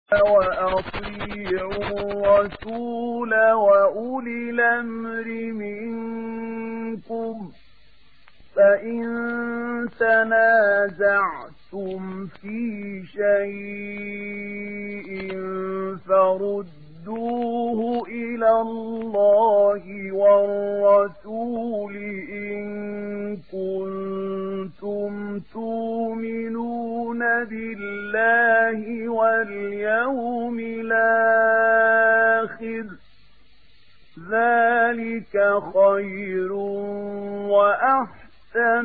وأطيعوا الرسول وأولي الأمر منكم فإن تنازعتم في شيء فردوه إلى الله والرسول إن كنتم تؤمنون بالله واليوم الآخر ذلك خير وأحسن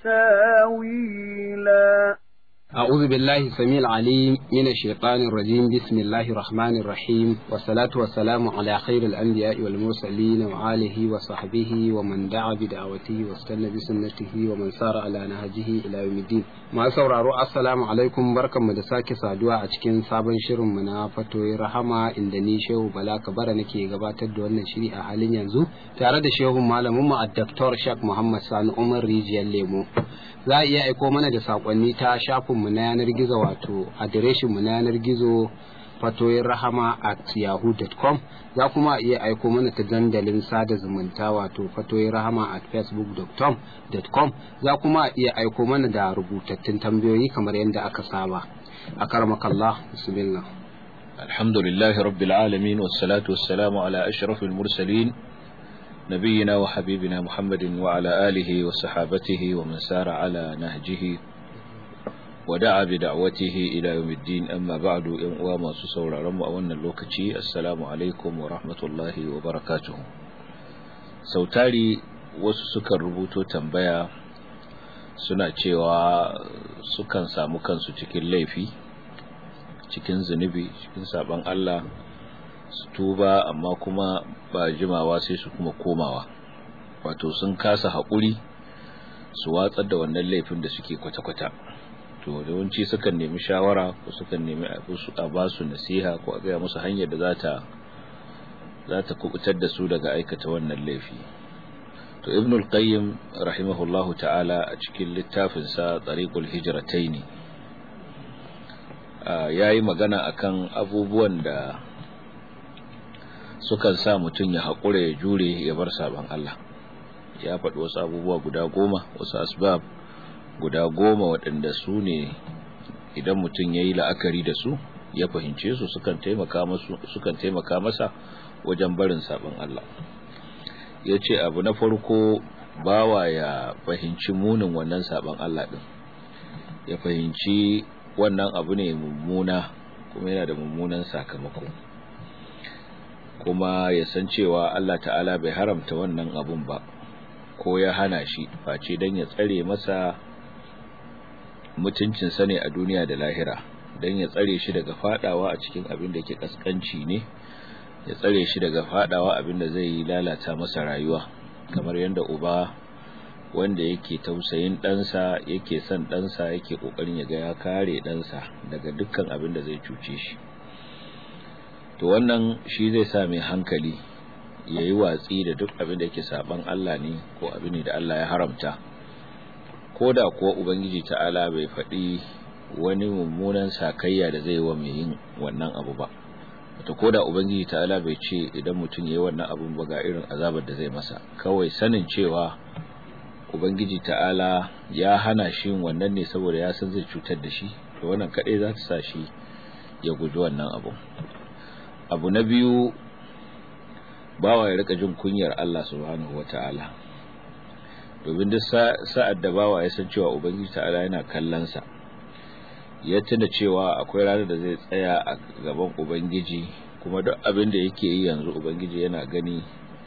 تاويلا أعوذ بالله السميع العليم من الشيطان الرجيم بسم الله الرحمن الرحيم والصلاة والسلام على خير الأنبياء والمرسلين وآله وصحبه ومن دعا بدعوته واستنى بسنته ومن سار على نهجه إلى يوم الدين ما sauraro assalamu alaikum barkanmu da sake saduwa a cikin sabon shirin mu na fatoyi rahama inda ni shehu bala kabara nake gabatar da wannan shiri a halin yanzu tare da shehu malamin mu a Dr. Shak Muhammad Sani Umar Rijiyar Lemo za a iya aiko mana da sakonni ta shafinmu na yanar gizo wato adireshinmu na yanar gizo fatoyin rahama at yahoo.com za kuma iya aiko mana ta dandalin sada zumunta wato fatoyin rahama at facebook.com za kuma iya aiko mana da rubutattun tambayoyi kamar yadda aka saba a karmakallah bismillah alhamdulillahi rabbil alamin wassalatu wassalamu ala ashrafil mursalin نبينا وحبيبنا محمد وعلى آله وصحابته ومن سار على نهجه ودعا بدعوته إلى يوم الدين أما بعد وما سسور رمى وأن اللوكتي السلام عليكم ورحمة الله وبركاته sautari wasu sukan rubuto tambaya suna cewa sukan samu kansu cikin laifi cikin zunubi cikin saban Allah su tuba amma kuma ba jimawa sai su kuma komawa wato sun kasa haƙuri su watsar da wannan laifin da suke kwata-kwata to yawanci sukan nemi shawara ko sukan nemi a ba su nasiha ko a gaya musu hanyar da za ta za ta kubutar da su daga aikata wannan laifi to ibn al-qayyim rahimahullahu ta'ala a cikin littafinsa tariqul hijrataini yayi magana akan abubuwan da sukan sa mutum ya haƙura ya jure ya bar saban Allah ya faɗi wasu abubuwa guda goma wasu asbab guda goma waɗanda su ne idan mutum ya yi la'akari da su ya fahimce su sukan taimaka sukan taimaka masa wajen barin saban Allah ya ce abu na farko bawa ya fahimci munin wannan saban Allah ɗin ya fahimci wannan abu ne mummuna kuma yana da mummunan sakamako kuma ya san cewa Allah ta'ala bai haramta wannan abun ba ko ya hana shi face don ya tsare masa mutuncinsa ne a duniya da lahira don ya tsare shi daga fadawa a cikin abin da ke kaskanci ne ya tsare shi daga fadawa abin da zai lalata masa rayuwa kamar yadda uba wanda yake tausayin ɗansa yake son ɗansa yake ƙoƙarin ya ga ya kare ɗansa daga dukkan abin da zai cuce shi to wannan shi zai sa mai hankali ya yi watsi da duk abin da yake saban Allah ne ko abin da Allah ya haramta ko da kuwa ubangiji ta'ala bai faɗi wani mummunan sakayya da zai wa mai yin wannan abu ba wato ko da ubangiji ta'ala bai ce idan mutum ya yi wannan abun ba ga irin azabar da zai masa kawai sanin cewa ubangiji ta'ala ya hana shi wannan ne saboda ya san zai cutar da shi to wannan kaɗai za ta sa shi ya guji wannan abun abu na biyu bawa ya rika jin kunyar Allah subhanahu wata'ala domin duk sa'ad da bawa ya san cewa ubangiji ta'ala yana kallon sa ya tuna cewa akwai ranar da zai tsaya a gaban ubangiji kuma duk abin da yake yi yanzu ubangiji yana gani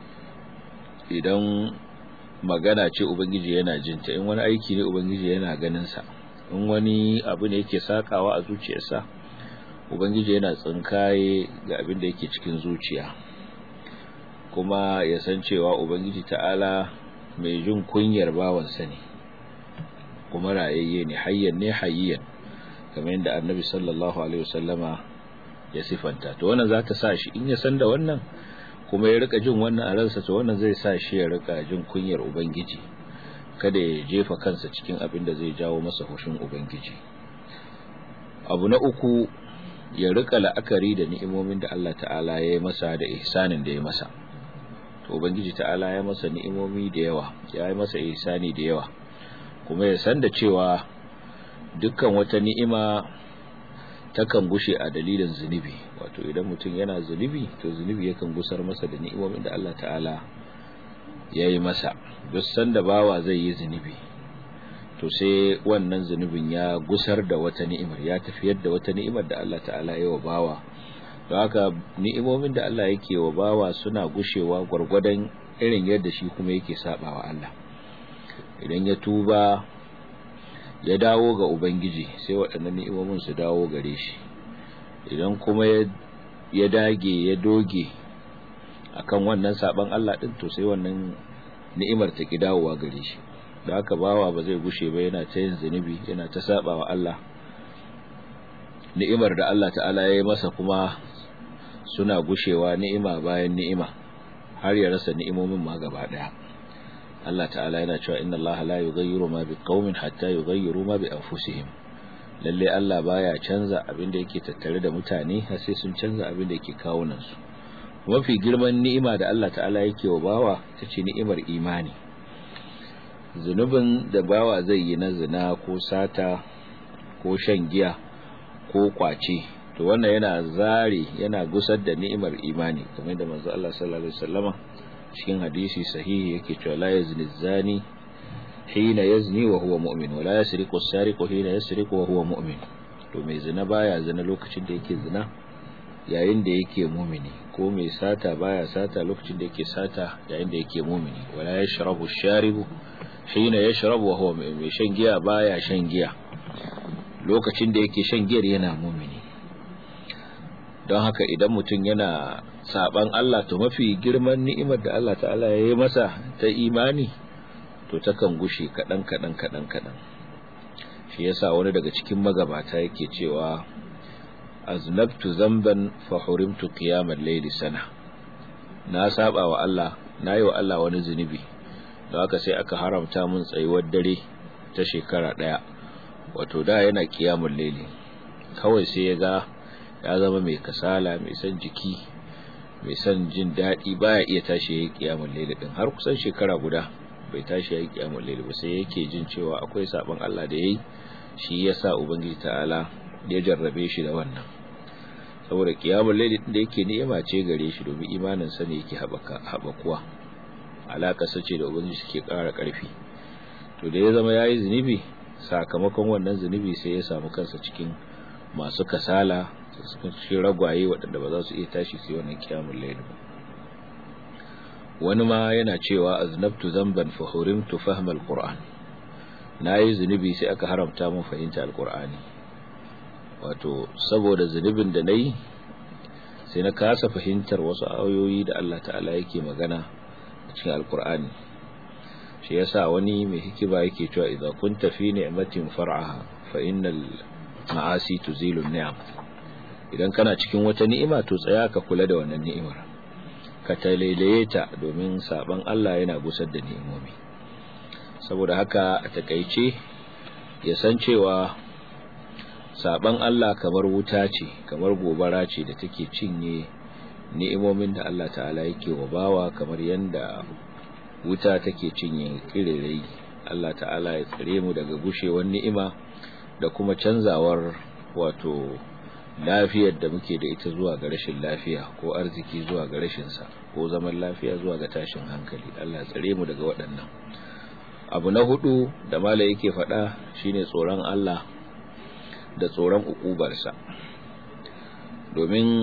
idan magana ce ubangiji yana jinta in wani aiki ne ubangiji yana ganin sa in wani abu ne yake sakawa a zuciyarsa ubangiji yana tsinkaye ga abin da yake cikin zuciya kuma ya san cewa ubangiji ta'ala mai jin kunyar bawansa ne kuma rayayye ne hayyan ne hayyan kamar yadda annabi sallallahu alaihi wasallama ya sifanta to wannan za ta sa shi in ya san da wannan kuma ya rika jin wannan a ransa to wannan zai sa shi ya rika jin kunyar ubangiji kada ya jefa kansa cikin abin da zai jawo masa hushin ubangiji abu na uku ya rika la'akari da ni'imomin da Allah ta'ala ya yi masa da ihsanin da ya masa to ubangiji ta'ala ya masa ni'imomi da yawa ya yi masa ihsani da yawa kuma ya san da cewa dukkan wata ni'ima takan gushe a dalilin zunubi wato idan mutum yana zunubi to zunubi yakan gusar masa da ni'imomin da Allah ta'ala ya yi masa duk sanda bawa zai yi zunubi to sai wannan zunubin ya gusar da wata ni'imar ya tafiyar da wata ni'imar da Allah ta'ala ya wa bawa don haka ni'imomin da Allah yake wa bawa suna gushewa gwargwadon irin yadda shi kuma yake sabawa Allah idan ya tuba ya dawo ga ubangiji sai waɗannan ni'imomin su dawo gare shi idan kuma ya dage ya doge akan wannan saban Allah din to sai wannan ni'imar ta ki dawowa gare shi da haka bawa ba zai gushe ba yana ta yin zunubi yana ta sabawa Allah ni'imar da Allah ta'ala ya yi masa kuma suna gushewa ni'ima bayan ni'ima har ya rasa ni'imomin ma gaba daya Allah ta'ala yana cewa inna Allah la yughayyiru ma biqaumin hatta yughayyiru ma bi anfusihim lalle Allah baya canza abin da yake tattare da mutane har sai sun canza abin da yake kawunan su mafi girman ni'ima da Allah ta'ala yake wa bawa tace ni'imar imani zunubin da bawa zai yi na zina ko sata ko shan giya ko kwace to wannan yana zare yana gusar da ni'imar imani kamar da manzo Allah sallallahu alaihi wasallama cikin hadisi sahihi yake cewa la yazni zani hina yazni wa huwa mu'min wa la yasriqu as-sariqu hina yasriqu wa huwa mu'min to mai zina baya zina lokacin da yake zina yayin da yake mu'mini ko mai sata baya sata lokacin da yake sata yayin da yake mu'mini wala yashrabu ash-sharibu hina yashrabu wa huwa mu'min mai shan giya baya shan giya lokacin da yake shan giyar yana mu'mini don haka idan mutum yana saban Allah to mafi girman ni'imar da Allah ta'ala ya yi masa ta imani to takan gushe kaɗan kaɗan kaɗan kaɗan shi yasa wani daga cikin magabata yake cewa aznabtu zamban fa hurimtu qiyamal layli sana na saba wa Allah nayi wa Allah wani zunubi don haka sai aka haramta mun tsayuwar dare ta shekara daya wato da yana qiyamul layli kawai sai ya ga ya zama mai kasala mai son jiki mai son jin daɗi baya iya tashi ya yi ƙiyamun laili ɗin har kusan shekara guda bai tashi ya yi ƙiyamun laili ba sai yake jin cewa akwai saɓon Allah da ya yi shi ya sa Ubangiji ta'ala ya jarrabe shi da wannan saboda ƙiyamun laili ɗin da yake ni'ima ce gare shi domin imanin sa ne yake haɓakuwa alaƙa sace da Ubangiji suke ƙara ƙarfi to da ya zama ya yi zunubi sakamakon wannan zunubi sai ya samu kansa cikin masu kasala cikin ragwaye waɗanda ba za su iya tashi su yi wannan kiyamun laili ba wani ma yana cewa aznabtu zamban fa hurimtu fahma alquran nayi zunubi sai aka haramta mun fahimta alqurani wato saboda zunubin da nayi sai na kasa fahimtar wasu ayoyi da Allah ta'ala yake magana a cikin alqurani shi yasa wani mai hikima yake cewa idza kunta fi ni'matin far'aha fa innal ma'asi tuzilu ni'am idan kana cikin wata ni'ima to tsaya ka kula da wannan ni'imar ka talailaye ta domin saban Allah yana gusar da ni'imomi saboda haka a takaice ya san cewa saban Allah kamar wuta ce kamar gobara ce da take cinye ni'imomin da Allah ta'ala yake wa bawa kamar yanda wuta take cinye kirerai Allah ta'ala ya tsare mu daga gushewar ni'ima da kuma canzawar wato lafiyar da muke da ita zuwa ga rashin lafiya ko arziki zuwa ga rashin sa ko zaman lafiya zuwa ga tashin hankali Allah tsare mu daga waɗannan abu na hudu da mala yake faɗa shine tsoron Allah da tsoron ukubarsa domin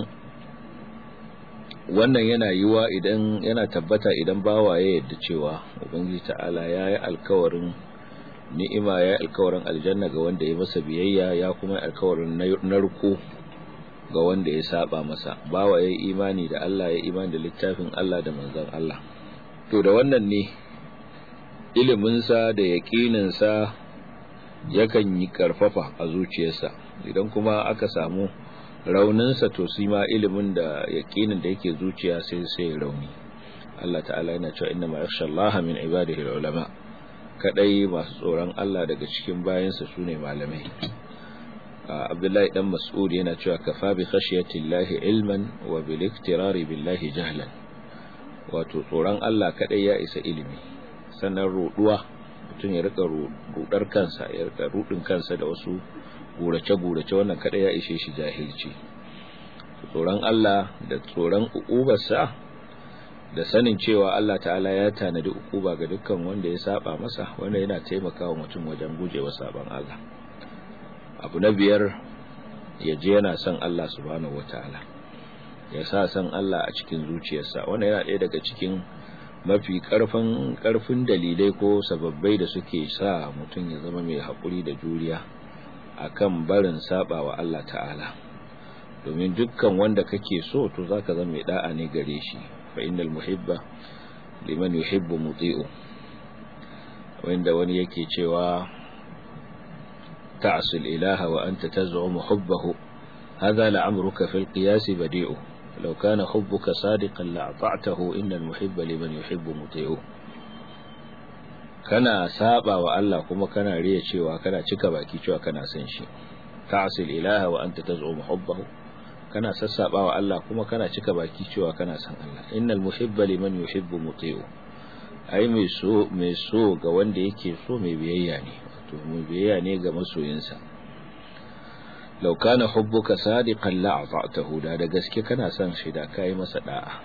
wannan yana yiwa idan yana tabbata idan bawa ya yadda cewa ubangiji ta'ala ya yi alkawarin ni'ima ya yi alkawarin aljanna ga wanda ya masa biyayya ya kuma alkawarin narko ga wanda ya saba masa bawa ya yi imani da Allah ya imani da littafin Allah da manzon Allah to da wannan ne iliminsa da yaƙininsa yakan yi karfafa a zuciyarsa idan kuma aka samu rauninsa to su ma ilimin da yaƙinin da yake zuciya sai sai rauni Allah ta'ala yana cewa inna ma yakhsha Allah min ibadihi ulama kadai masu tsoron Allah daga cikin bayansa sune malamai Abdullahi dan Mas'ud yana cewa kafa bi khashiyatillahi ilman wa bil iktirari billahi jahlan wato tsoron Allah kadai ya isa ilimi sannan ruduwa mutum ya rika rudar kansa ya rika rudin kansa da wasu gurace gurace wannan kadai ya ishe shi jahilci tsoron Allah da tsoron uqubarsa da sanin cewa Allah ta'ala ya tanadi ukuba ga dukkan wanda ya saba masa wanda yana taimakawa mutum wajen gujewa saban Allah abu na biyar ya je yana son Allah subhanahu wataala ya sa son Allah a cikin zuciyarsa wanda yana ɗaya daga cikin mafi karfin karfin dalilai ko sababbai da suke sa mutum ya zama mai haƙuri da juriya akan barin saba wa Allah ta'ala domin dukkan wanda kake so to zaka zama mai da'a ne gare shi fa innal muhibba liman yuhibbu muti'u wanda wani yake cewa ta'sul ilaha wa anta taz'umu hubbahu hadha la'amruka fil qiyas badi'u law kana hubbuka sadiqan la'ata'tahu innal muhibba liman yuhibbu muti'u kana saba wa Allah kuma kana riya cewa kana cika baki cewa kana son shi ta'sul ilaha wa anta taz'umu hubbahu kana sassaba wa Allah kuma kana cika baki cewa kana san Allah innal muhibba liman yuhibbu muti'u ai mai so mai so ga wanda yake so mai biyayya ne wato mai biyayya ne ga masoyinsa law kana hubbuka sadiqan la ata'tahu da da gaske kana son shi da kai masa da'a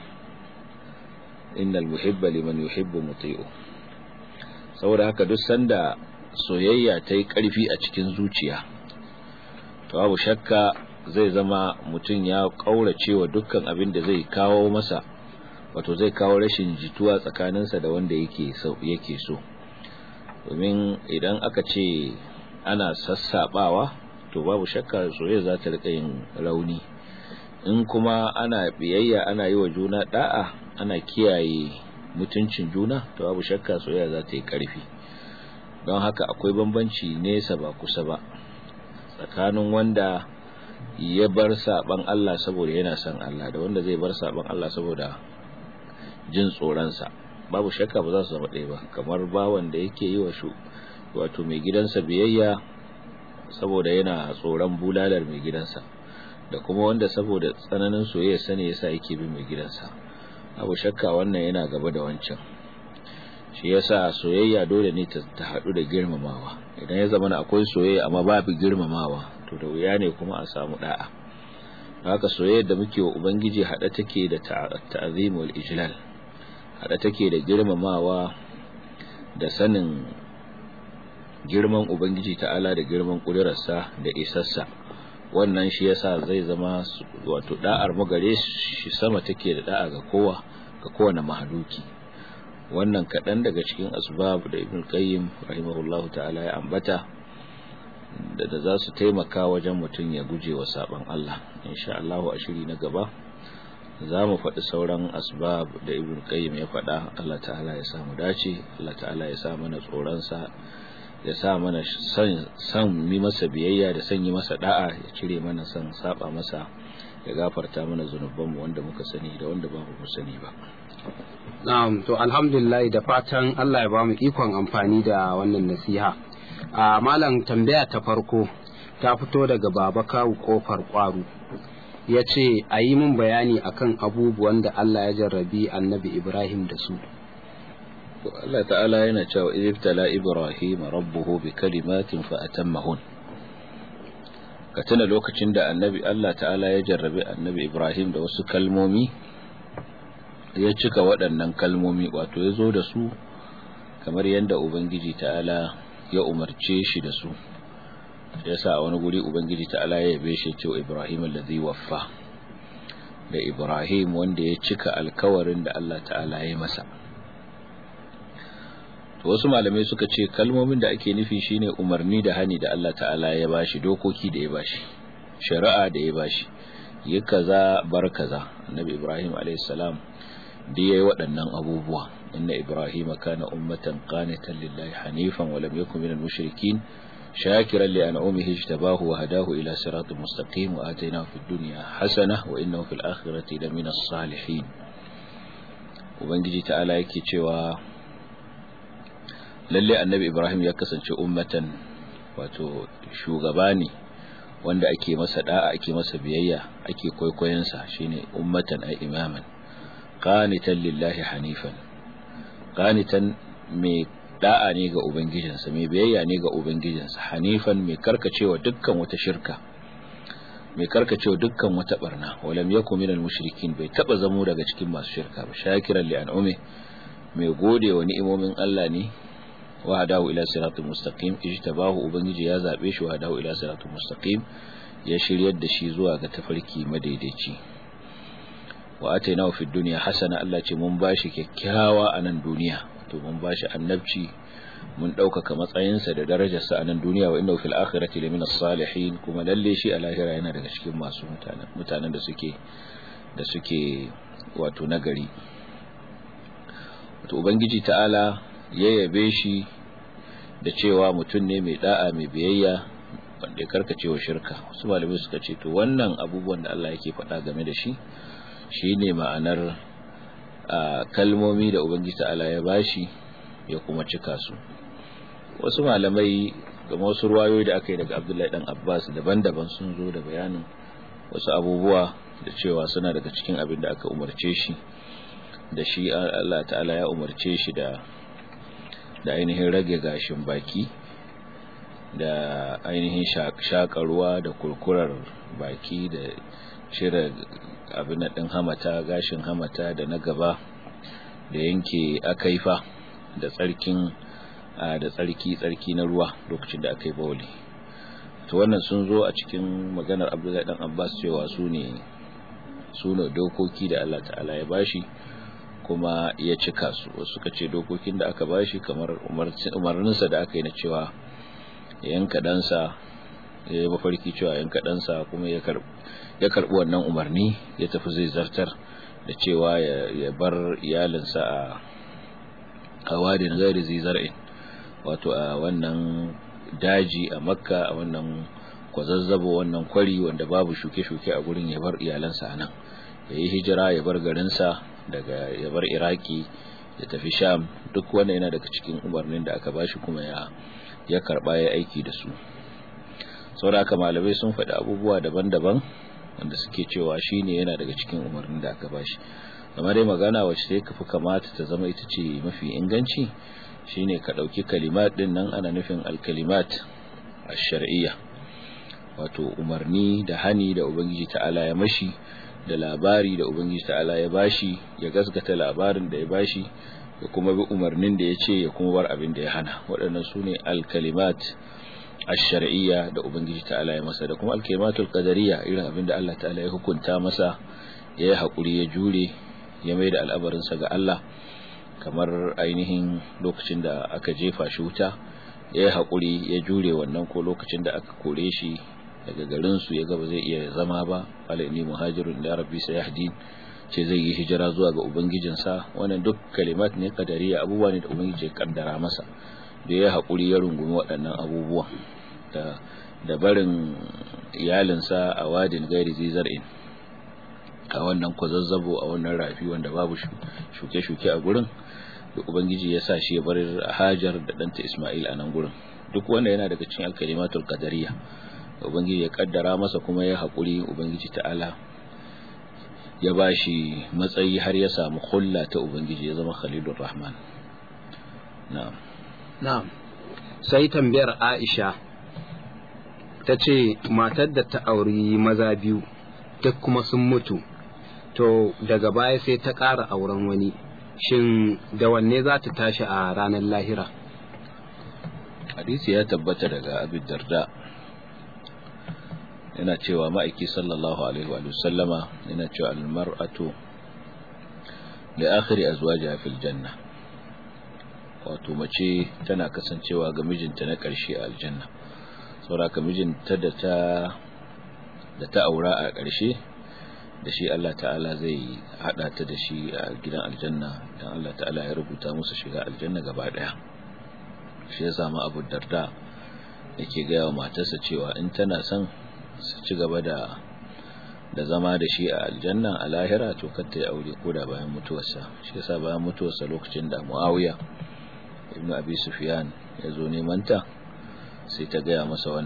innal muhibba liman yuhibbu muti'u saboda haka duk sanda soyayya ta yi karfi a cikin zuciya to babu shakka zai zama mutum ya kaurace wa dukkan abin da zai kawo masa wato zai kawo rashin jituwa tsakaninsa da wanda yake so yake so domin idan aka ce ana sassabawa to babu shakka soyayya za ta rika yin rauni in kuma ana biyayya ana yi wa juna da'a ana kiyaye mutuncin juna to babu shakka soyayya za ta yi karfi don haka akwai bambanci nesa ba kusa ba tsakanin wanda ya bar saban Allah saboda yana son Allah da wanda zai bar saban Allah saboda jin tsoronsa babu shakka ba za su zama ɗaya ba kamar bawan da yake yi wa shu wato mai gidansa biyayya saboda yana tsoron bulalar mai gidansa da kuma wanda saboda tsananin soyayya sani yasa yake bin mai gidansa babu shakka wannan yana gaba da wancan shi yasa soyayya dole ne ta haɗu da girmamawa idan ya zama akwai soyayya amma babu girmamawa to da wuya ne kuma a samu da'a haka soyayyar da muke wa ubangiji hada take da ta'zim wal ijlal hada take da girmamawa da sanin girman ubangiji ta'ala da girman kudurarsa da isassa wannan shi yasa zai zama wato da'ar mu gare shi sama take da da'a ga kowa ga kowane mahaluki wannan kaɗan daga cikin asbab da ibn qayyim rahimahullahu ta'ala ya ambata da da za su taimaka wajen mutum ya guje wa saban Allah insha Allah a shiri na gaba za mu faɗi sauran asbab da ibn qayyim ya faɗa Allah ta'ala ya samu dace Allah ta'ala ya sa mana tsoronsa ya sa mana san san mi masa biyayya da san yi masa da'a ya cire mana san saba masa ya gafarta mana zunubanmu wanda muka sani da wanda ba mu sani ba Na'am to alhamdulillah da fatan Allah ya ba mu ikon amfani da wannan nasiha. A malam tambaya ta farko ta fito daga baba kawu kofar kwaru. Ya ce a yi min bayani akan abubuwan da Allah ya jarrabi annabi Ibrahim da su. Allah ta'ala yana cewa ibtala Ibrahim rabbuhu bi kalimatin fa atammahun. Ka tuna lokacin da annabi Allah ta'ala ya jarrabi annabi Ibrahim da wasu kalmomi ya cika waɗannan kalmomi wato ya zo da su kamar yadda Ubangiji ta'ala ya umarce shi da su ya sa a wani guri Ubangiji ta'ala ya yabe shi cewa Ibrahim allazi waffa da Ibrahim wanda ya cika alkawarin da Allah ta'ala ya masa to wasu malamai suka ce kalmomin da ake nufi shine umarni da hani da Allah ta'ala ya bashi dokoki da ya bashi shari'a da ya bashi yi kaza bar kaza annabi Ibrahim alayhi salam da yayi waɗannan abubuwa inna ibrahima kana ummatan qanitan lillahi hanifan wa lam yakun minal mushrikin shakiran li an'amihi ijtabahu wa hadahu ila siratin mustaqim wa atainahu fid dunya hasana wa innahu fil akhirati laminas salihin ubangiji ta'ala yake cewa lalle annabi ibrahim ya kasance ummatan wato shugaba ne wanda ake masa da'a ake masa biyayya ake kwaikwayonsa shine ummatan ay imaman qanitan lillahi hanifan qanitan mai da'a ne ga ubangijinsa mai biyayya ne ga ubangijinsa hanifan mai karkacewa dukkan wata shirka mai karkacewa dukkan wata barna walam yakun minal mushrikin bai taba zamo daga cikin masu shirka ba shakiran li an'umi mai gode wa ni'imomin Allah ne wa hadahu ila siratul mustaqim ijtabahu ubangiji ya zabe shi wa hadahu ila siratul mustaqim ya shiryar da shi zuwa ga tafarki madaidaici wa atainahu fid dunya hasana Allah ce mun bashi kyakkyawa a nan duniya to mun bashi annabci mun ɗaukaka matsayinsa da darajarsa a nan duniya wa inna fil akhirati lamina salihin kuma lalle shi a lahira yana daga cikin masu mutanen mutanen da suke da suke wato nagari wato ubangiji ta'ala ya yabe shi da cewa mutum ne mai da'a mai biyayya wanda ya karkace wa shirka wasu malamai suka ce to wannan abubuwan da Allah yake faɗa game da shi shine ma'anar kalmomi da ubangiji ta'ala ya bashi ya kuma cika su wasu malamai game wasu ruwayoyi da aka yi daga abdullahi dan abbas daban-daban sun zo da bayanin wasu abubuwa da cewa suna daga cikin abin da aka umarce shi da shi Allah ta'ala ya umarce shi da da ainihin rage gashin baki da ainihin shaƙa ruwa da kurkurar baki da cire abin ɗin hamata gashin hamata da na gaba da yanke akaifa da tsarkin da tsarki tsarki na ruwa lokacin da aka yi bawali to wannan sun zo a cikin maganar abdullahi dan abbas cewa su ne su ne dokoki da allah ta'ala ya bashi kuma ya cika su wasu suka ce dokokin da aka bashi kamar umarninsa da aka yi na cewa ya yanka ɗansa ya yi mafarki cewa yanka ɗansa kuma ya karɓi wannan umarni ya tafi zai zartar da cewa ya bar iyalinsa a a wadin gairi zai zar'in wato a wannan daji a makka a wannan kwazazzabo wannan kwari wanda babu shuke-shuke a gurin ya bar iyalansa a nan ya yi hijira ya bar garinsa daga ya bar iraki ya tafi sham duk wanda yana daga cikin umarnin da aka bashi kuma ya ya karba ya aiki da su saboda haka malamai sun faɗi abubuwa daban-daban wanda suke cewa shine yana daga cikin umarnin da aka bashi kamar dai magana wacce sai kafi kamata ta zama ita ce mafi inganci shine ka ɗauki kalimat ɗin nan ana nufin alkalimat a shar'iyya wato umarni da hani da ubangiji ta'ala ya mashi da labari da ubangiji ta'ala ya bashi ya gaskata labarin da ya bashi ya kuma bi umarnin da ya ce ya kuma bar abin da ya hana waɗannan su ne alkalimat ash-shar'iyya da ubangiji ta'ala ya masa da kuma alkalimatul qadariyya irin abin da Allah ta'ala ya hukunta masa ya yi haƙuri ya jure ya mai da al'abarinsa ga Allah kamar ainihin lokacin da aka jefa shi wuta ya yi haƙuri ya jure wannan ko lokacin da aka kore shi daga garinsu ya gaba zai iya zama ba alaini muhajirun da rabbi sayahdin ce zai yi hijira zuwa ga ubangijinsa wannan duk kalimat ne kadariya abubuwa ne da ubangiji ya kaddara masa da ya haƙuri ya rungumi waɗannan abubuwa da da barin iyalinsa a wadin gairi zizar'in a wannan kwazazzabo a wannan rafi wanda babu shuke-shuke a gurin da ubangiji ya sa shi ya bar hajar da ɗanta ismail a nan gurin duk wanda yana daga cikin alkalimatul qadariya ubangiji ya kaddara masa kuma ya haƙuri ubangiji ta'ala ya ba shi matsayi har ya samu hulla ta ubangiji ya zama khalilur rahman na'am na'am sai tambayar aisha ta ce matar da ta auri maza biyu duk kuma sun mutu to daga baya sai ta ƙara auren wani shin da wanne za ta tashi a ranar lahira hadisi ya tabbata daga abin darda yana cewa ma'aiki sallallahu alaihi wa sallama yana cewa almar'atu da akhiri azwajiha fil janna wato mace tana kasancewa ga mijinta na ƙarshe a aljanna saboda mijinta da ta da ta aura a ƙarshe da shi Allah ta'ala zai hada ta da shi a gidan aljanna dan Allah ta'ala ya rubuta musu shiga aljanna gaba daya shi ya samu Abu Darda yake ga wa matarsa cewa in tana son su ci gaba da da zama da shi a aljanna a lahira to kar ta yi aure ko da bayan mutuwarsa shi yasa bayan mutuwarsa lokacin da Muawiya ibnu Abi Sufyan ya zo neman ta sai ta gaya masa wannan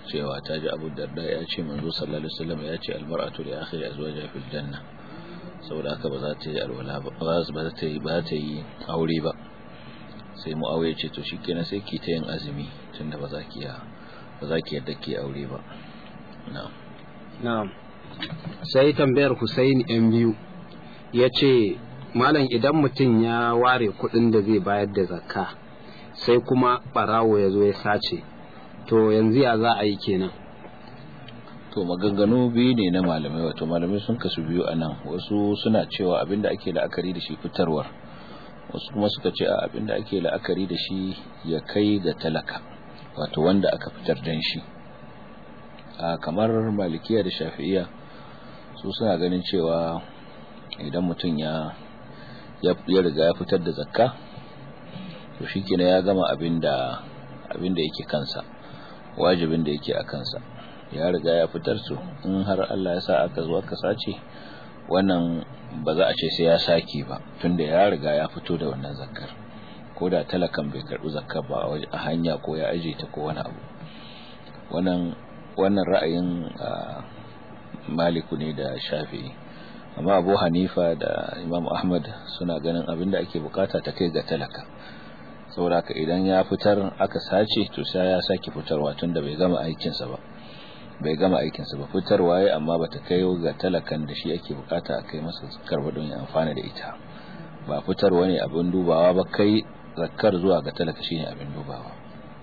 cewa ta ji abu darda ya ce manzo sallallahu alaihi wasallam ya ce almar'atu li akhir azwajiha fil janna saboda haka ba za ta yi alwala ba ba za ta yi ba ta yi aure ba sai muawiya ce to shikenan sai ki ta yin azumi tunda ba za ki ya ba za ki yadda ki aure ba na'am na'am sai tambayar Hussein yan biyu ya ce malam idan mutum ya ware kuɗin da zai bayar da zakka sai kuma ɓarawo ya zo ya sace to yanzu ya za a yi kenan to maganganu biyu ne na malamai wato malamai sun kasu biyu a nan wasu suna cewa abinda ake la'akari da shi fitarwar wasu kuma suka ce a abinda ake la'akari da shi ya kai ga talaka wato wanda aka fitar dan shi a kamar malikiya da shafi'iya su suna ganin cewa idan mutum ya ya riga ya fitar da zakka to shikenan ya gama abinda abinda yake kansa wajibin da yake a kansa ya riga ya fitar su in har Allah ya sa aka zo aka sace wannan ba za a ce sai ya sake ba tunda ya riga ya fito da wannan zakkar ko da talakan bai karbi zakkar ba a hanya ko ya aje ta ko wani abu wannan wannan ra'ayin maliku ne da shafi'i amma abu hanifa da imam ahmad suna ganin abin da ake bukata ta kai ga talaka saboda idan ya fitar aka sace to sai ya sake fitarwa tun da bai gama aikinsa ba bai gama aikinsa ba fitarwa ya amma bata kai ga talakan da shi ake bukata a kai masa karba don ya amfana da ita ba fitarwa ne abin dubawa ba kai zakkar zuwa ga talaka shine abin dubawa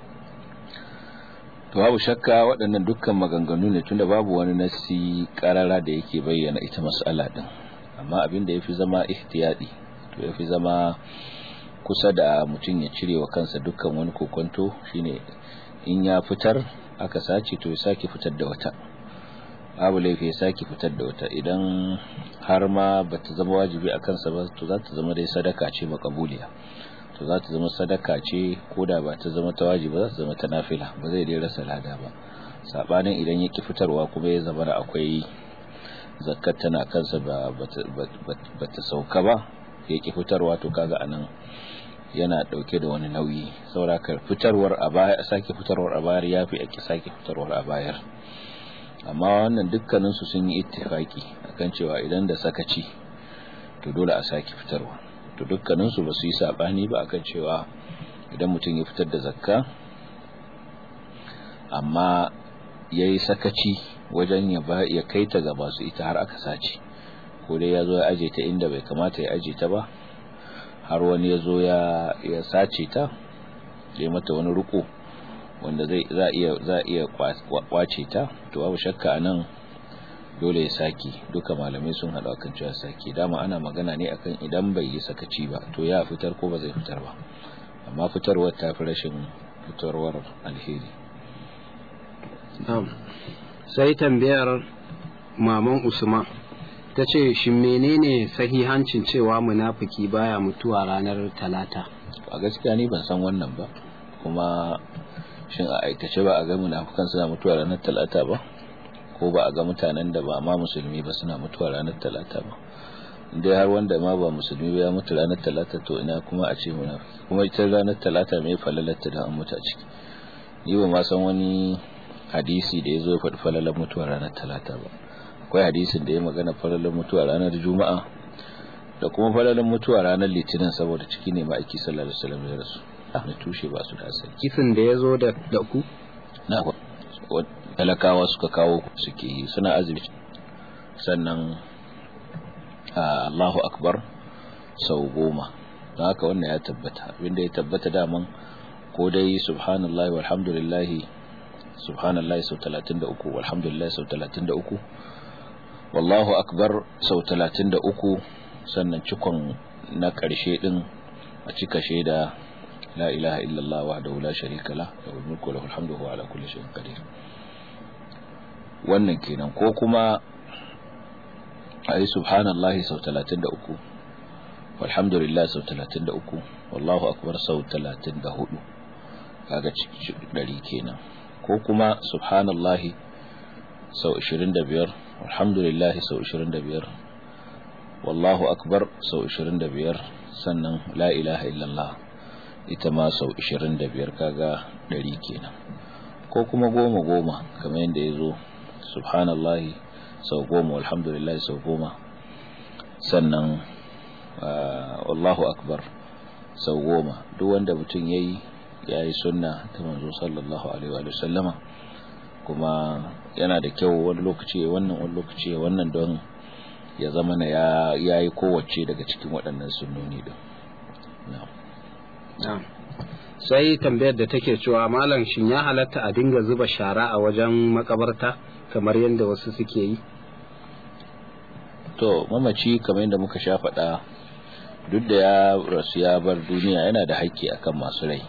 to babu shakka waɗannan dukkan maganganu ne tunda babu wani nasi karara da yake bayyana ita mas'ala din amma abin da yafi zama ihtiyadi to yafi zama kusa da mutum ya cire wa kansa dukkan wani kokonto shine in ya fitar aka sace to ya sake fitar da wata babu laifi ya sake fitar da wata idan har ma bata zama wajibi a kansa ba to za ta zama dai sadaka ce makabuliya to za ta zama sadaka ce ko da ba ta zama ta wajibi za ta zama ta nafila ba zai dai rasa lada ba sabanin idan ya ki fitarwa kuma ya zama da akwai zakat tana kansa ba bata sauka ba ya ki fitarwa to kaga anan yana dauke da wani nauyi sauraka fitarwar a baya sake fitarwar a bayar yafi ake sake fitarwar a bayar amma wannan dukkanin su sun yi ittifaki akan cewa idan da sakaci to dole a sake fitarwa to dukkanin su basu yi sabani ba akan cewa idan mutum ya fitar da zakka amma yayi sakaci wajen ya ba ya kai ta ga basu ita har aka sace ko dai ya zo ya aje ta inda bai kamata ya aje ta ba har wani ya zo ya sace ta ya mata wani ruko wanda zai za iya za iya kwace ta to babu shakka anan dole ya saki duka malamai sun hada kan cewa saki dama ana magana ne akan idan bai yi sakaci ba to ya fitar ko ba zai fitar ba amma fitarwar ta fi rashin fitarwar alheri sai tambayar maman usman ta ce shi menene sahihancin cewa munafiki baya mutuwa ranar talata a gaskiya ni ban san wannan ba kuma shin a aikace ba a ga munafikan suna mutuwa ranar talata ba ko ba a ga mutanen da ba ma musulmi ba suna mutuwa ranar talata ba dai har wanda ma ba musulmi ba ya mutu ranar talata to ina kuma a ce munafiki kuma ita ranar talata mai falalatta da an mutu a ciki ni ba ma san wani hadisi da ya zo ya faɗi falalar mutuwa ranar talata ba akwai hadisin da ya magana falalar mutuwa ranar juma'a da kuma falalar mutuwa ranar litinin saboda ciki ne ma'aiki sallallahu alaihi wasallam ya rasu na tushe ba su da asali kisan da ya zo da ku na talakawa suka kawo suke yi suna azumi sannan Allahu akbar sau goma don haka wannan ya tabbata abinda ya tabbata daman ko dai subhanallahi walhamdulillahi subhanallahi sau 33 walhamdulillahi sau 33 wallahu akbar sau 33 sannan cikon na ƙarshe din a cika shaida la ilaha illallah wahdahu la sharika la lahul mulku wa lahul hamdu wa ala kulli shay'in qadir wannan kenan ko kuma ayi subhanallahi sau 33 walhamdulillah sau 33 wallahu akbar sau 34 kaga dari kenan ko kuma subhanallahi sau 25 alhamdulillah sau 25 wallahu akbar sau 25 sannan la ilaha illallah ita ma sau 25 kaga 100 kenan ko kuma goma goma kamar yadda ya zo subhanallahi sau goma alhamdulillah sau goma sannan wallahu akbar sau goma duk wanda mutum ya yi ya yi sunna ta manzo sallallahu alaihi wa sallama kuma yana da kyau wani lokaci wannan wani lokaci wannan don ya zama na ya yi kowace daga cikin waɗannan sunnoni din sai tambayar da take cewa malam shin ya halatta a dinga zuba shara a wajen makabarta kamar yadda wasu suke yi to mamaci kamar yadda muka sha faɗa duk da ya rasu ya bar duniya yana da haƙƙi akan masu rai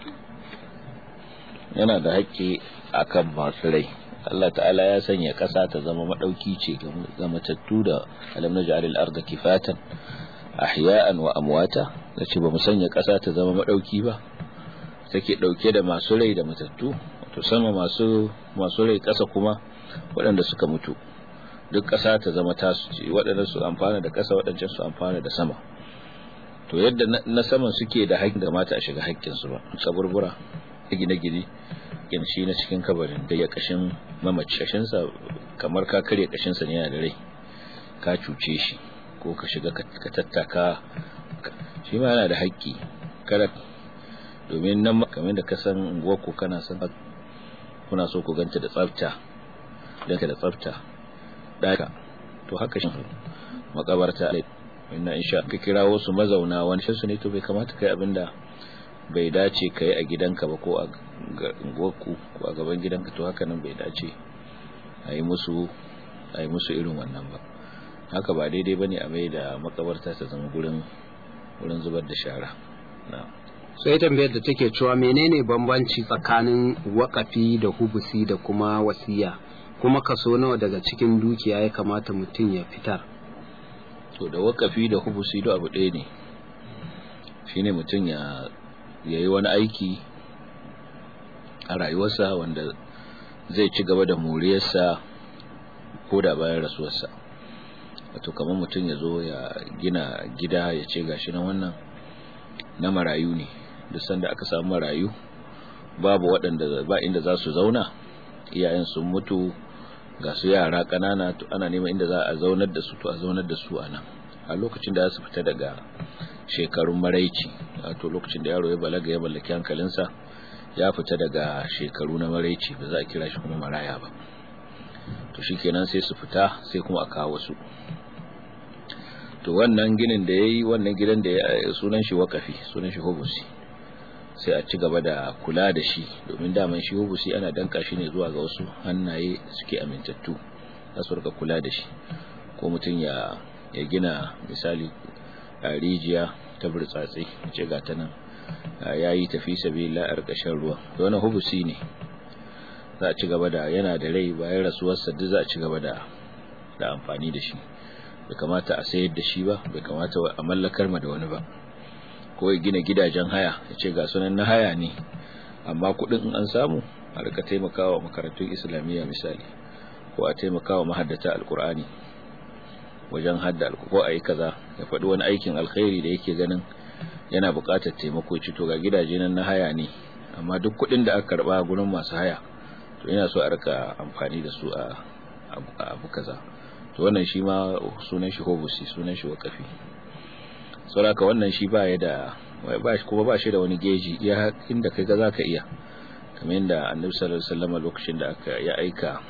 yana da haƙƙi akan masu rai Allah ta'ala ya sanya ƙasa ta zama maɗauki ce ga matattu da alam na ja'alil arda kifatan ahya'an wa amwata da ce ba mu sanya ƙasa ta zama maɗauki ba take ɗauke da masu rai da matattu to sama masu masu rai ƙasa kuma waɗanda suka mutu duk ƙasa ta zama tasu ce waɗanda su amfana da ƙasa waɗancan su amfana da sama to yadda na saman suke da haƙƙin da mata a shiga haƙƙinsu ba kaburbura gine-gine shi na cikin kabarin da ya kashin mamaci kashinsa kamar ka karya kashinsa ne yana da rai ka cuce shi ko ka shiga ka tattaka shi ma yana da haƙƙi kada domin nan kamar da ka san unguwarku kana san kuna so ku ganta da tsafta danka da tsafta daka to haka shi makabarta inna insha ka kira wasu mazauna wani shi ne to bai kamata kai abinda bai dace ka yi a gidanka ba ko a unguwarku ko a gaban gidanka to haka nan bai dace a yi musu a yi musu irin wannan ba haka ba daidai ba ne a mai da makabarta ta zama gurin wurin zubar da shara na sai tambayar da take cewa menene bambanci tsakanin wakafi da hubusi da kuma wasiya kuma kaso nawa daga cikin dukiya ya kamata mutum ya fitar to da wakafi da hubusi da abu ɗaya ne shine mutum ya ya yi wani aiki a rayuwarsa wanda zai ci gaba da moriyarsa ko da bayan rasuwarsa wato kamar mutum ya zo ya gina gida ya ce gashi na wannan na marayu ne duk sanda aka samu marayu babu waɗanda ba inda za su zauna iyayen sun mutu ga su yara ƙanana to ana neman inda za a zaunar da su to a zaunar da su a nan a lokacin da za su fita daga shekarun maraici wato lokacin da yaro ya balaga ya mallaki hankalinsa ya fita daga shekaru na maraici ba za a kira shi kuma maraya ba to shikenan sai su fita sai kuma a kawo su to wannan ginin da yayi wannan gidan da ya sunan shi wakafi sunan shi hubusi sai a ci gaba da kula da shi domin daman shi hubusi ana danka shi ne zuwa ga wasu hannaye suke amintattu za su rika kula da shi ko mutum ya ya gina misali a rijiya ta burtsatse ce ga ta nan ya yi tafi sabi la'ar ƙashin ruwa wani hubusi ne za a ci gaba da yana da rai bayan rasuwarsa duk za a ci gaba da da amfani da shi bai kamata a sayar da shi ba bai kamata a mallakar ma da wani ba ko ya gina gidajen haya ya ce ga sunan na haya ne amma kuɗin in an samu a rika taimakawa makarantun islamiyya misali ko a taimakawa mahaddata alkur'ani wajen hadda ko a yi kaza ya faɗi wani aikin alkhairi da yake ganin yana buƙatar taimako ci to ga gidaje nan na haya ne amma duk kuɗin da aka karɓa gurin masu haya to ina so a rika amfani da su a abu kaza to wannan shi ma sunan shi hobusi sunan shi wakafi saboda wannan shi ba ya da ba shi kuma ba shi da wani geji ya inda kai ga zaka iya kamar yadda annabi sallallahu alaihi wasallam lokacin da aka ya aika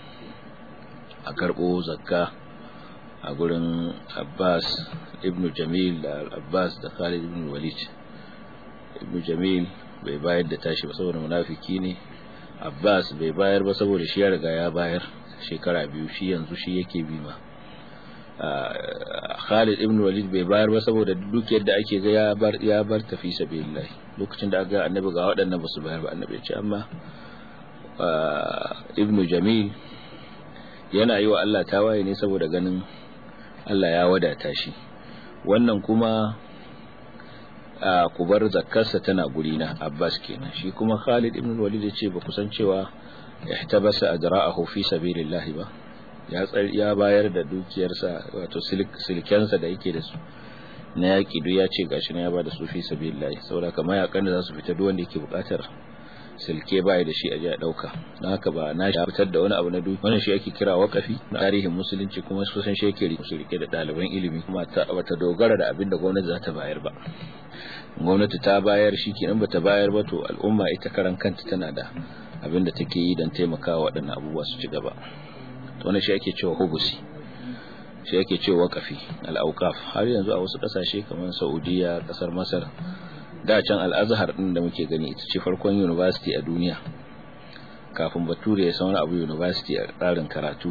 a karɓo zakka a gurin Abbas ibn Jamil da Abbas da Khalid ibn Walid ibn Jamil bai bayar da tashi ba saboda munafiki ne Abbas bai bayar ba saboda shi ya riga ya bayar shekara biyu shi yanzu shi yake bi ma Khalid ibn Walid bai bayar ba saboda dukiyar da ake ga ya bar ya bar tafi sabilillah lokacin da aka ga annabi ga waɗannan ba su bayar ba annabi ya ce amma ibn Jamil yana yi wa Allah tawaye ne saboda ganin Allah ya wadata shi wannan kuma a kubar zakkarsa tana gurina Abbas kenan shi kuma Khalid ibn Walid ya ce ba kusan cewa ihtabasa adra'ahu fi sabilillah ba ya ya bayar da dukiyarsa wato silkensa da yake da su na yaki duk ya ce gashi na ya bada su fi sabilillah saboda kamar yakan da za su fita duk wanda yake bukatar silke baya da shi a ji a dauka don haka ba na shi fitar da wani abu na dukiya wannan shi ake kira wakafi na tarihin musulunci kuma kusan shi yake rike da ɗaliban ilimi kuma ta bata dogara da abin da gwamnati za ta bayar ba gwamnati ta bayar shi kenan bata bayar ba to al'umma ita karan kanta tana da abin da take yi don taimakawa waɗannan abubuwa su ci gaba to wannan shi ake cewa hubusi shi ake cewa wakafi al-awqaf har yanzu a wasu ƙasashe kamar Saudiya ƙasar Masar da can al-Azhar din da muke gani ita ce farkon university a duniya kafin bature ya san abu university a tsarin karatu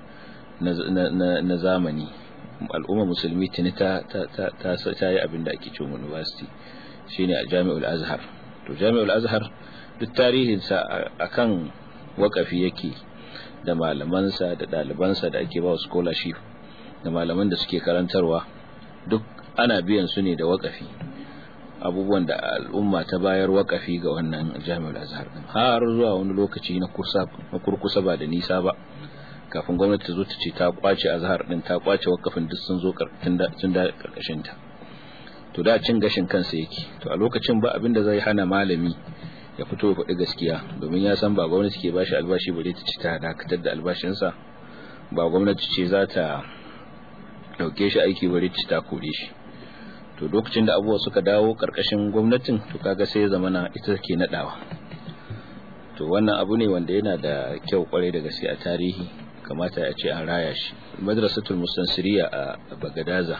na zamani al'umma musulmi tuni ta ta yi abin da ake cewa university shine a Jami'ul Azhar to Jami'ul Azhar duk tarihinsa akan wakafi yake da malamansa da ɗalibansa da ake ba scholarship da malaman da suke karantarwa duk ana biyan su ne da wakafi abubuwan da al'umma ta bayar wakafi ga wannan jami'ar azhar din har zuwa wani lokaci na kursa na kurkusa ba da nisa ba kafin gwamnati ta zo ta ce ta kwace azhar din ta kwace wakafin duk sun zo tun da karkashin ta to da cin gashin kansa yake to a lokacin ba abin da zai hana malami ya fito ya faɗi gaskiya domin ya san ba gwamnati ke bashi albashi bare ta ci ta dakatar da albashinsa ba gwamnati ce za ta dauke shi aiki bare ta ta kore shi to lokacin da abubuwa suka dawo karkashin gwamnatin to kaga sai ya zamana ita ke nadawa to wannan abu ne wanda yana da kyau kwarai da gaske a tarihi kamata ya ce an raya shi madrasatul mustansiriya a bagadaza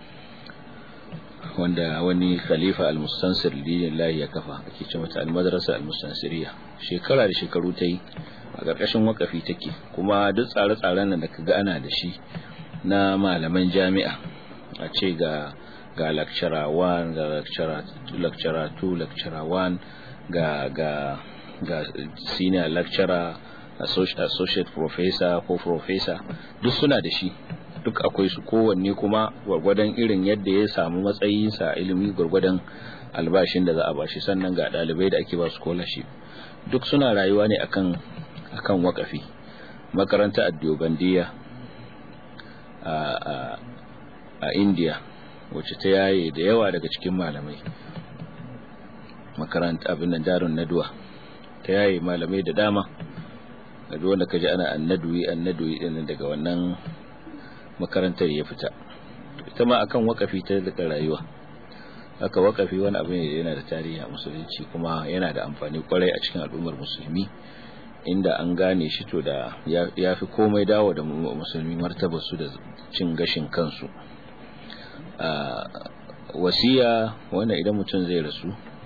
wanda wani khalifa al-mustansir dinillahi ya kafa ake ce mata al-madrasa al-mustansiriya shekara da shekaru ta yi a ƙarƙashin wakafi take kuma duk tsare-tsaren nan da kaga ana da shi na malaman jami'a a ce ga ga lecturer 1 ga lecturer 2 lecturer 2 lecturer 1 ga ga ga senior lecturer associate professor ko professor duk suna da shi duk akwai su kowanne kuma gwargwadon irin yadda ya samu matsayinsa ilimi gwargwadon albashin da za a bashi sannan ga dalibai da ake ba su scholarship duk suna rayuwa ne akan akan wakafi makaranta addiyobandiya a a a India wacce ta yaye da yawa daga cikin malamai makaranta abin nan darun naduwa ta yaye malamai da dama da wanda kaji ana annaduwi annaduwi din daga wannan makarantar ya fita ita ma akan wakafi ta daga rayuwa haka wakafi wani abu ne yana da tarihi a musulunci kuma yana da amfani kwarai a cikin al'ummar musulmi inda an gane shi to da ya fi komai dawo da musulmi martabar su da cin gashin kansu wasiya wannan idan mutum zai rasu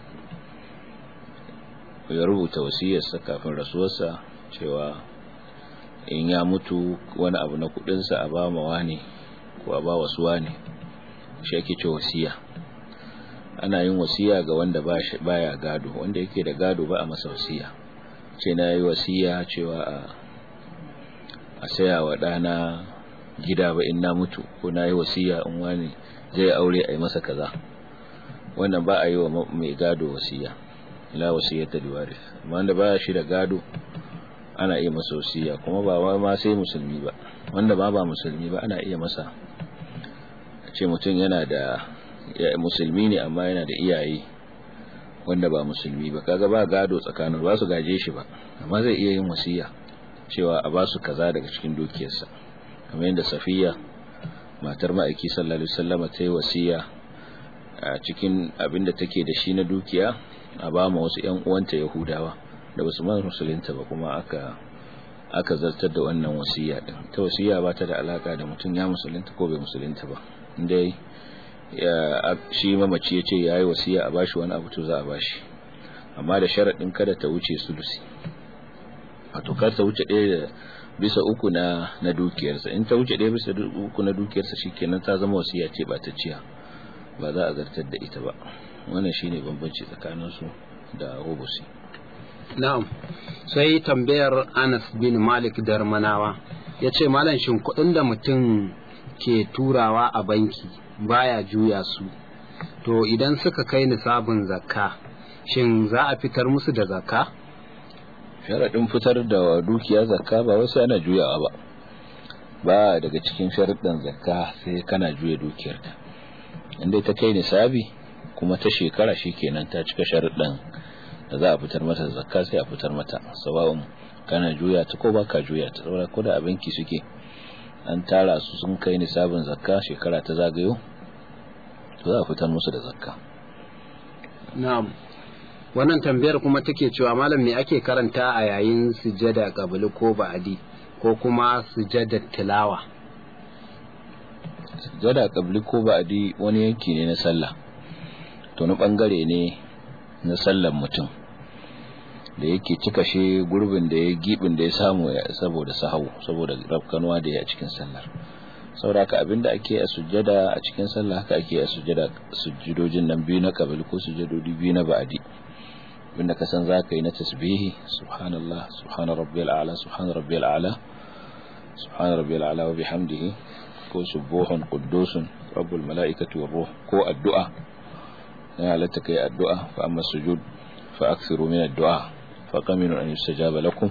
ya rubuta wasiyarsa kafin rasuwarsa cewa in ya mutu wani abu na kudinsa a ba ma wani ko a ba wasu wani shi ake ce wasiya ana yin wasiya ga wanda baya gado wanda yake da gado ba a masa wasiya ce na yi wasiya cewa a saya wa ɗana gida ba in na mutu ko na yi wasiya in wani zai aure a yi masa kaza wannan ba a yi wa mai gado wasiya la wasiyata liwaris amma wanda baya shi da gado ana iya masa wasiya kuma ba ma sai musulmi ba wanda ba ba musulmi ba ana iya masa ce mutum yana da musulmi ne amma yana da iyaye wanda ba musulmi ba kaga ba gado tsakanin ba su gaje shi ba amma zai iya yin wasiya cewa a ba su kaza daga cikin dukiyarsa kamar yadda safiya matar ma'aiki sallallahu alaihi wasallam ta yi wasiya a cikin abin da take da shi na dukiya a ba ma wasu ƴan uwanta yahudawa da basu ma musulunta ba kuma aka aka zartar da wannan wasiya din ta wasiya ba ta da alaka da mutum ya musulunta ko bai musulunta ba indai shi mamaci ya ce ya yi wasiya a bashi wani abu to za a bashi amma da sharaɗin kada ta wuce sulusi wato kar ta wuce ɗaya da bisa uku na na dukiyarsa in ta wuce ɗaya bisa uku na dukiyarsa shikenan ta zama wasiya ce ba ta ciya ba za a zartar da ita ba wannan shine bambanci tsakanin su da hubusi na'am sai tambayar Anas bin Malik Darmanawa yace malam shin kuɗin da mutum ke turawa a banki baya juya su to idan suka kai nisabin zakka shin za a fitar musu da zakka sharaɗin fitar da dukiya zakka ba wasu ana juyawa ba ba daga cikin sharaɗin zakka sai kana juya dukiyarta inda ta kai nisabi kuma ta shekara kenan ta cika sharaɗin da za a fitar mata zakka sai a fitar mata sawa'un kana juya ta ko baka juya ta saboda ko da abinki suke an tara su sun kai nisabin zakka shekara ta zagayo to za a fitar musu da zakka na'am wannan tambayar kuma take cewa malam me ake karanta a yayin sujada qabli ko ba'di ko kuma sujada tilawa sujada qabli ko ba'di wani yanki ne na sallah to na bangare ne na sallar mutum da yake cika shi gurbin da ya gibin da ya samu saboda sahau saboda rafkanuwa da ya cikin sallar sauraka abinda ake a sujjada a cikin sallah haka ake a sujjada sujjudojin nan biyu na kabili ko sujjadodi biyu na ba'adi abinda ka san za ka yi na tasbihi subhanallah subhana rabbiyal a'la subhana rabbiyal a'la subhana rabbiyal a'la wa bihamdihi ko subuhun quddusun rabbul mala'ikati war ruh ko addu'a ya halatta kai addu'a fa amma sujud fa akthiru min addu'a fa qaminu an yustajaba lakum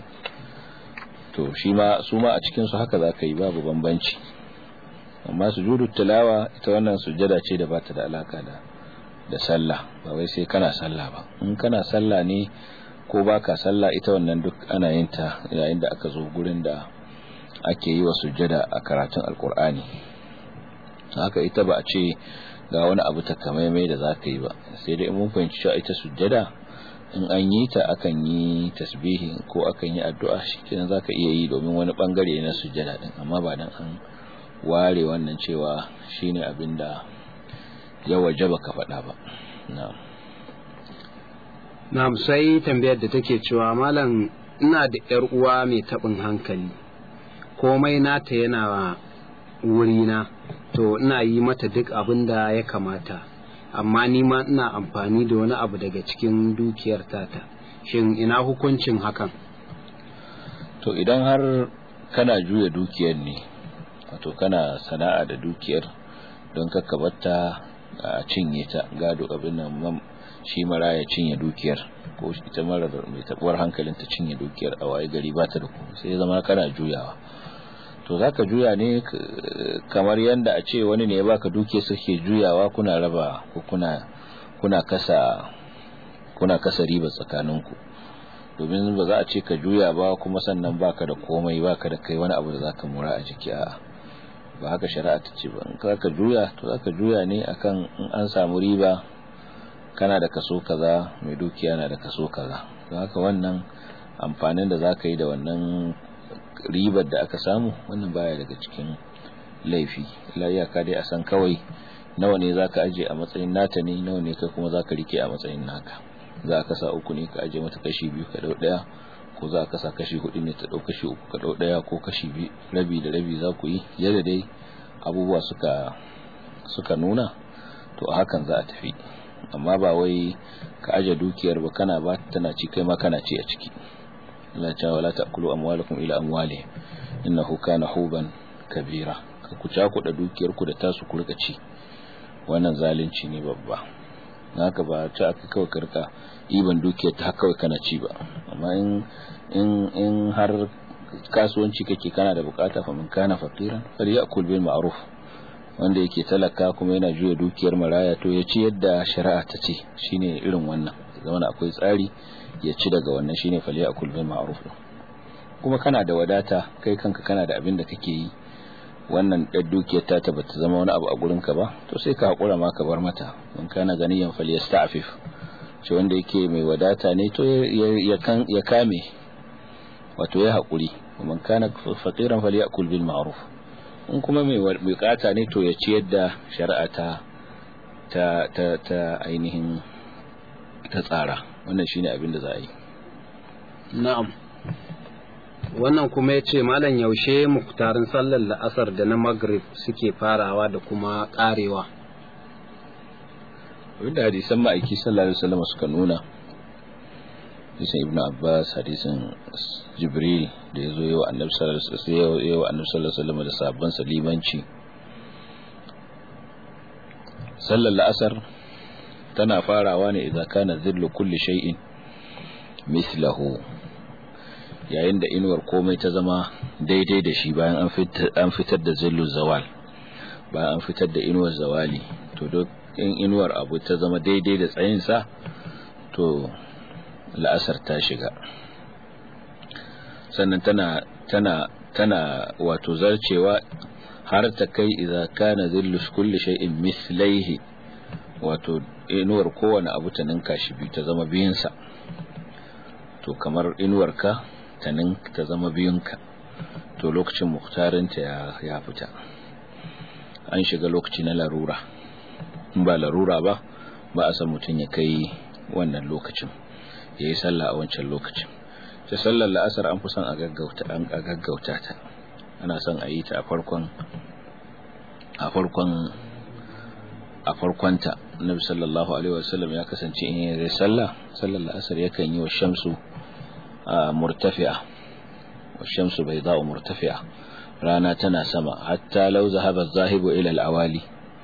to shi ma su ma a cikin su haka zaka yi babu bambanci amma sujudu tilawa ita wannan sujjada ce da bata da alaka da da sallah ba wai sai kana sallah ba in kana sallah ne ko baka sallah ita wannan duk ana yin ta yayin da aka zo gurin da ake yi wa sujjada a karatun alkur'ani haka ita ba a ce ga wani abu takamaimai da za ka yi ba sai dai mun fahimci cewa ita sujjada in an yi ta akan yi tasbihi ko akan yi addu'a shikenan zaka iya yi domin wani bangare na sujjada din amma ba dan an ware wannan cewa shine abin da ya wajaba ka faɗa ba na'am na'am sai tambayar da take cewa malam ina da yar uwa mai taɓin hankali komai nata yana wurina to ina yi mata duk abin da ya kamata amma ni ma ina amfani da wani abu daga cikin dukiyar tata shin ina hukuncin hakan to idan har kana juya dukiyar ne wato kana sana'a da dukiyar don kakkabarta a cinye ta gado abin nan shi mara ya cinye dukiyar ko ita mara mai tabuwar hankalin ta cinye dukiyar a waye gari ba ta da ku sai zama kana juyawa to zaka juya ne kamar yanda a ce wani ne ya baka duke suke juyawa kuna raba ko kuna kuna kasa kuna kasa riba tsakaninku domin ba za a ce ka juya ba kuma sannan baka da komai baka da kai wani abu da zaka mura a jiki a ba haka shari'a ta ce ba in ka juya to zaka juya ne akan in an samu riba kana da kaso kaza mai dukiya na da kaso kaza don haka wannan amfanin da zaka yi da wannan ribar da aka samu wannan baya daga cikin laifi la iyaka dai a san kawai nawa ne zaka aje a matsayin nata ne nawa ne kai kuma zaka rike a matsayin naka za ka sa uku ne ka aje mata kashi biyu ka dau daya ko za ka sa kashi hudu ne ta dau kashi uku ka dau daya ko kashi biyu rabi da rabi za ku yi yadda dai abubuwa suka suka nuna to a hakan za a tafi amma ba wai ka aje dukiyar ba kana ba tana ci kai ma kana ci a ciki Allah ya wala ta'kulu amwalakum ila amwali innahu kana huban kabira ka ku cakuɗa dukiyar ku da tasu ku rika ci wannan zalunci ne babba naka ba ta aka kawai karka iban dukiyar ta kawai kana ci ba amma in in in har kasuwanci kake kana da bukata fa man kana faqiran fal ya'kul bil ma'ruf wanda yake talaka kuma yana juya dukiyar maraya to ya ci yadda shari'a ta ce shine irin wannan zama akwai tsari ya ci daga wannan shine fal ya'kul bil ma'ruf kuma kana da wadata kai kanka kana da abin da kake yi wannan ɗan dukiyar ta bata zama wani abu a gurinka ba to sai ka haƙura ma ka bar mata in kana ganiyan fal yasta'fif shi wanda yake mai wadata ne to ya kame wato ya haƙuri man kana faqiran fal ya'kul bil ma'ruf in kuma mai bukata ne to ya ci yadda shari'a ta ta ta, ta ainihin ta tsara wannan shine abin da za a yi na'am wannan kuma ya ce malam yaushe muktarin sallar la'asar da na maghrib suke farawa da kuma karewa abinda hadisan ma'aiki sallallahu alaihi wasallam suka nuna hadisin ibnu abbas hadisin jibril da ya zo yi wa annabi sallallahu alaihi wasallam da sabon salimanci sallar la'asar tana farawa ne idan kana zillu kulli shay'in mislahu yayin da inuwar komai ta zama daidai da shi bayan an fitar da zillu zawal bayan an fitar da inuwar zawali to duk in inuwar abu ta zama daidai da tsayinsa to la'asar ta shiga sannan tana tana tana wato zarcewa har ta kai idza kana zillu kulli shay'in mislaihi wato inuwar kowane abu ta ninka shi biyu ta zama biyunsa to kamar inuwarka ta ninka ta zama biyunka to lokacin muktarinta ya ya fita an shiga lokaci na larura in ba larura ba ba a san mutum ya kai wannan lokacin ya yi sallah a wancan lokacin ta sallar la'asar an fi son a gaggauta ta ana son a yi ta a farkon a farkon a farkonta nabi sallallahu alaihi wasallam ya kasance in yi sallah sallar la'asar yakan yi wa shamsu murtafi'a wa shamsu bai za'u murtafi'a rana tana sama hatta lau zahaba zahibu ila al-awali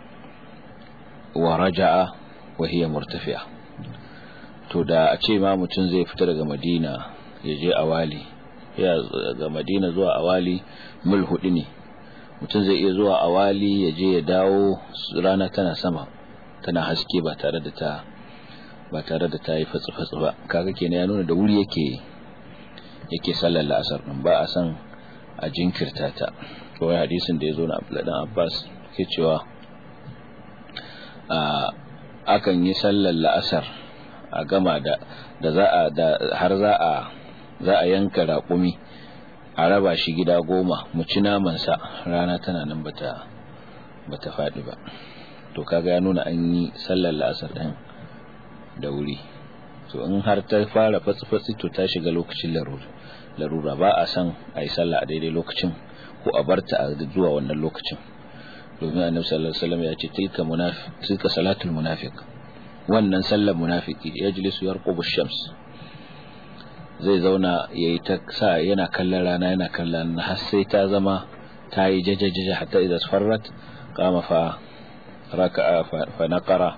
wa raja'a wa hiya murtafi'a to da a ce ma mutum zai fita daga madina ya je awali ya ga madina zuwa awali mil hudu ne mutum zai iya zuwa awali ya je ya dawo rana tana sama tana haske ba tare da ta ba tare da ta yi fatsi-fatsi ba kaga kenan ya nuna da wuri yake yake sallar la'asar din ba a san a jinkirta ta kawai hadisin da ya zo na abdulladan abbas ke cewa akan yi sallar la'asar a gama da da za a da har za a za a yanka raƙumi a raba shi gida goma mu ci namansa rana tana nan bata bata faɗi ba to kaga ya nuna an yi sallar la'asar ɗin da wuri to in har ta fara fatsi-fatsi to ta shiga lokacin larura ba a san a yi sallah a daidai lokacin ko a barta a zuwa wannan lokacin domin annabi sallallahu alaihi wasallam ya ce tilka munafiq tilka salatul munafiq wannan sallar munafiki yajlisu yarqubu shams zai zauna yayi ta sa yana kallon rana yana kallon har sai ta zama ta yi jajajaja hatta idza farrat qama fa raka'a fa naqara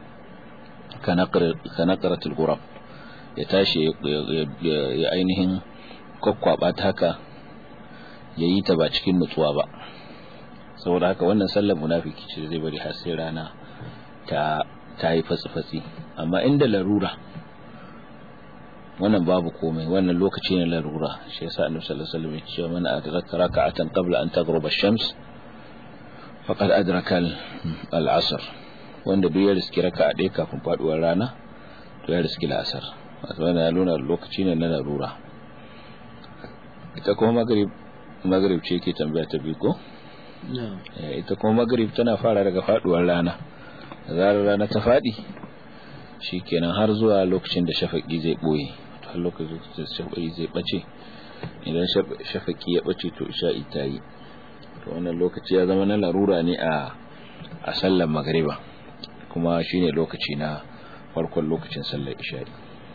kanaqaratul ghurab ya tashi ya ainihin kokkwaba ta haka yayi ta ba cikin nutsuwa ba saboda haka wannan sallar munafiki ce zai bari har sai rana ta ta yi fatsi-fatsi amma inda larura wannan babu komai wannan lokaci ne larura shi yasa annabi sallallahu alaihi wasallam ya ce man adraka raka'atan qabla an taghruba ash-shams faqad adraka al-'asr wanda duk ya riski raka'a ɗaya kafin faduwar rana to ya riski al-'asr wato wannan ya nuna lokaci ne na larura ita kuma maghrib maghrib ce ke tambaya ta biyu ko ita kuma maghrib tana fara daga faduwar rana zarar rana ta faɗi shi kenan har zuwa lokacin da shafaƙi zai ɓoye har lokacin da shafaƙi zai ɓace idan shafaƙi ya ɓace to isha'i ta yi to wannan lokaci ya zama na larura ne a a sallar magariba kuma shine lokaci na farkon lokacin sallar isha'i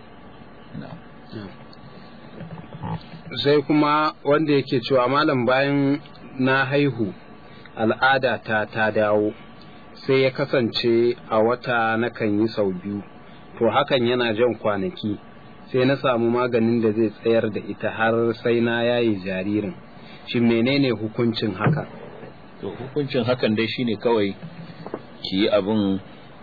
sai kuma wanda yake cewa malam bayan na haihu al'ada ta ta dawo sai ya kasance a wata nakan yi sau biyu to hakan yana jan kwanaki sai na samu maganin da zai tsayar da ita har sai na yayi jaririn shi menene hukuncin haka to hukuncin hakan dai shine kawai ki yi abin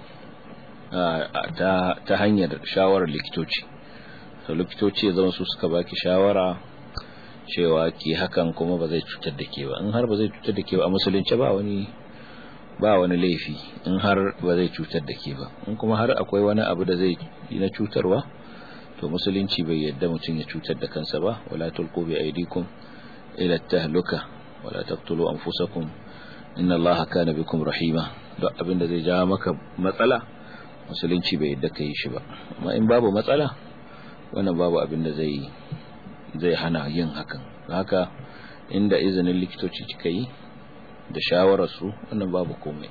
ta, ta hanyar shawarar likitoci to likitoci ya zama su suka baki shawara cewa ki hakan kuma ba zai cutar da ke ba in har ba zai cutar da ke ba a musulunci ba wani ba wani laifi in har ba zai cutar da ke ba in kuma har akwai wani abu da zai yi na cutarwa to musulunci bai yadda mutum ya cutar da kansa ba wala tulqu bi aydikum ila tahluka wala taqtulu anfusakum inna allaha kana bikum rahima duk abin da zai jawo maka matsala musulunci bai yadda kai shi ba amma in babu matsala wannan babu abin da zai zai hana yin hakan haka inda izinin likitoci kika yi da shawararsu wannan babu komai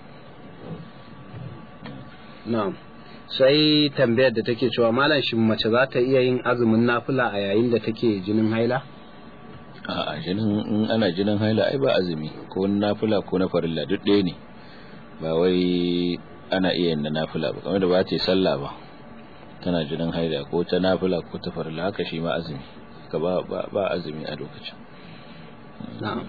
na'am sai tambayar da take cewa malam shin mace za ta iya yin azumin nafila a yayin da take jinin haila a jinin in ana jinin haila ai ba azumi ko nafila ko na farilla duk ɗaya ne ba wai ana iya yin na nafila ba kamar da ba ta yi sallah ba tana jinin haila ko ta nafila ko ta farilla haka shi ma azumi ka ba ba azumi a lokacin na'am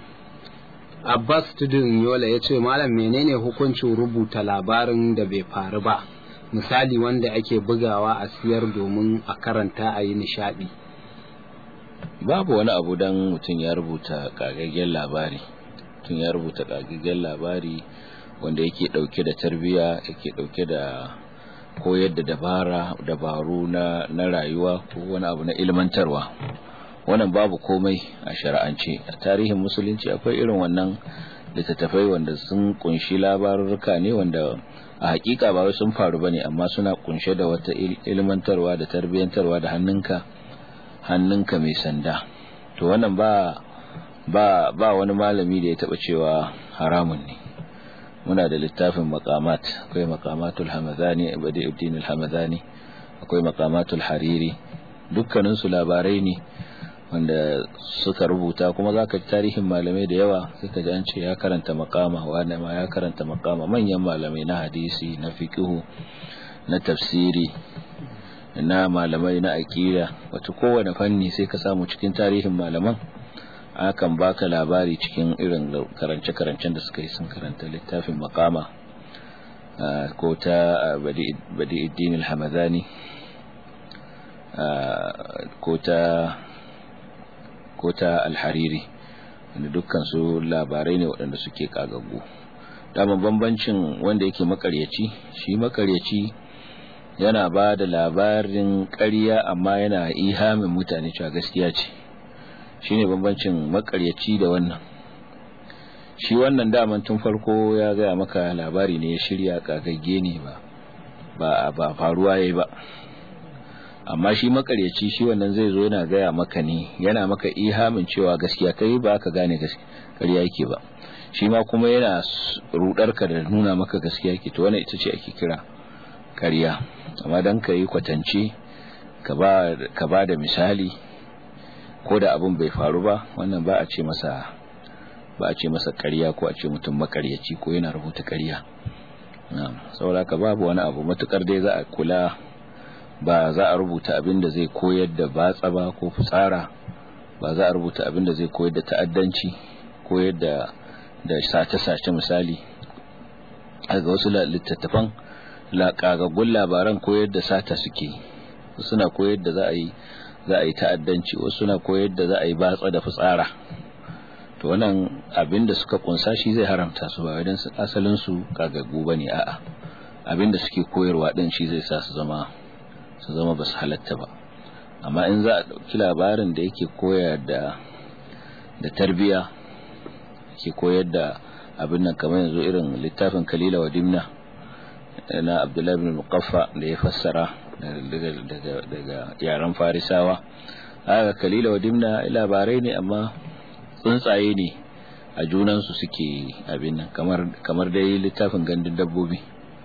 Abbas Tudun Yola ya ce Malam menene hukuncin rubuta labarin da bai faru ba misali wanda ake bugawa a siyar domin a karanta a yi nishaɗi babu wani abu don mutum ya rubuta ƙagaggen labari mutum ya rubuta ƙagaggen labari wanda yake ɗauke da tarbiyya yake ɗauke da koyar da dabara dabaru na, na rayuwa ko wani abu na ilmantarwa wannan babu komai a shari'ance a tarihin musulunci akwai irin wannan littattafai wanda sun kunshi labarurruka ne wanda a hakika ba sun faru bane amma suna kunshe da wata ilmantarwa da tarbiyyantarwa da hannunka hannunka mai sanda to wannan ba ba ba wani malami da ya taba cewa haramun ne muna da littafin maqamat akwai maqamatul hamadani badi'uddin al-hamadani akwai maqamatul hariri dukkanin su labarai ne wanda suka rubuta kuma zaka ji tarihin malamai da yawa suka ji an ce ya karanta maqama wanda ma ya karanta maqama manyan malamai na hadisi na fiqhu na tafsiri na malamai na aqida wato kowane fanni sai ka samu cikin tarihin malaman akan baka labari cikin irin karance-karancen da suka yi sun karanta littafin makama ko ta badi'iddin al-hamadani ko ta ko ta al-hariri wanda dukkan su labarai ne waɗanda suke kagaggu daman bambancin wanda yake makaryaci shi makaryaci yana ba da labarin ƙarya amma yana ihamin mutane cewa gaskiya ce shine bambancin makaryaci da wannan shi wannan daman tun farko ya gaya maka labari ne ya shirya kagagge ne ba ba ba faruwa yayi ba amma shi makaryaci shi wannan zai zo yana gaya maka ne yana maka ihamin cewa gaskiya kai ba ka gane gaskiya yake ba shi ma kuma yana rudar ka da nuna maka gaskiya yake to wannan ita ce ake kira ƙarya amma dan ka yi kwatance ka ba ka ba da misali ko da abin bai faru ba wannan ba a ce masa ba a ce masa ƙarya ko a ce mutum makaryaci ko yana rubuta ƙarya saboda ka babu wani abu matukar dai za a kula ba za a rubuta abin da zai koyar da batsa ba ko fitsara ba za a rubuta abin da zai koyar da ta'addanci koyar da da sace-sace misali ga wasu littattafan laƙagaggun labaran koyar da sata suke suna koyar da za a yi za a yi ta'addanci wasu suna koyar da za a yi batsa da fitsara to wannan abin da suka kunsa shi zai haramta su ba idan asalin su kagaggu bane a'a abin da suke koyarwa din shi zai sa su zama su zama ba su halatta ba amma in za a ɗauki labarin da yake koyar da da tarbiya ke koyar da abin nan kamar yanzu irin littafin kalila wa dimna na abdullahi bin muqaffa da ya fassara daga yaren farisawa haka kalila wa dimna labarai ne amma tsuntsaye ne a junansu suke abin nan kamar dai littafin gandun dabbobi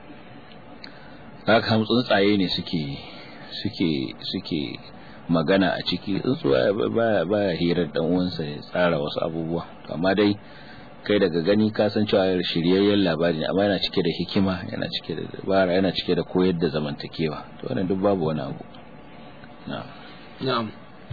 haka tsuntsaye ne suke suke suke magana a ciki tsuntsuwa baya baya hirar dan uwansa ya tsara wasu abubuwa amma dai kai daga gani ka san cewa shiryayyen labari ne amma yana cike da hikima yana cike da dabara yana cike da koyar da zamantakewa to wannan duk babu wani abu na'am na'am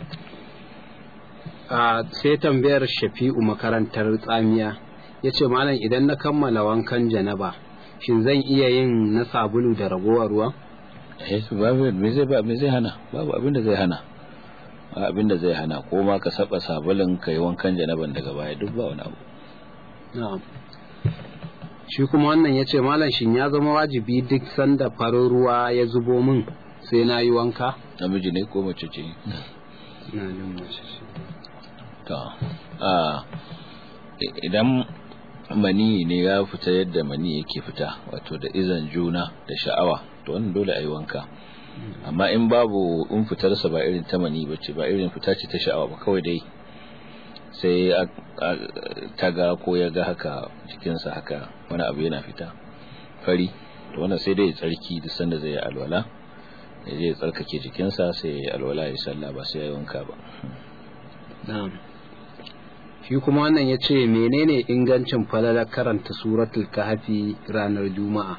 a sai tambayar Shafi'u makarantar tsamiya yace malam idan na kammala wankan janaba shin zan iya yin na sabulu da ragowar ruwa eh babu me zai ba me zai hana babu abin da zai hana abin da zai hana ko ma ka saba sabulun kai wankan janaban daga baya duk ba wani abu na'am shi kuma wannan ya ce malam shin ya zama wajibi duk sanda farin ruwa ya zubo min sai na yi wanka namiji ne ko mace ce na jin mace ce to a idan mani ne ya fita yadda mani yake fita wato da izan juna da sha'awa to wannan dole a yi wanka amma in babu in fitarsa ba irin ta mani bace ba irin fita ce ta sha'awa ba kawai dai sai ta ga ko ya ga haka jikinsa haka wani abu yana fita fari to wannan sai dai tsarki da sanda zai yi alwala ya je tsarkake jikinsa sai ya yi alwala ya sallah ba sai ya yi wanka ba na'am shi kuma wannan ya ce menene ingancin falalar karanta suratul kahfi ranar juma'a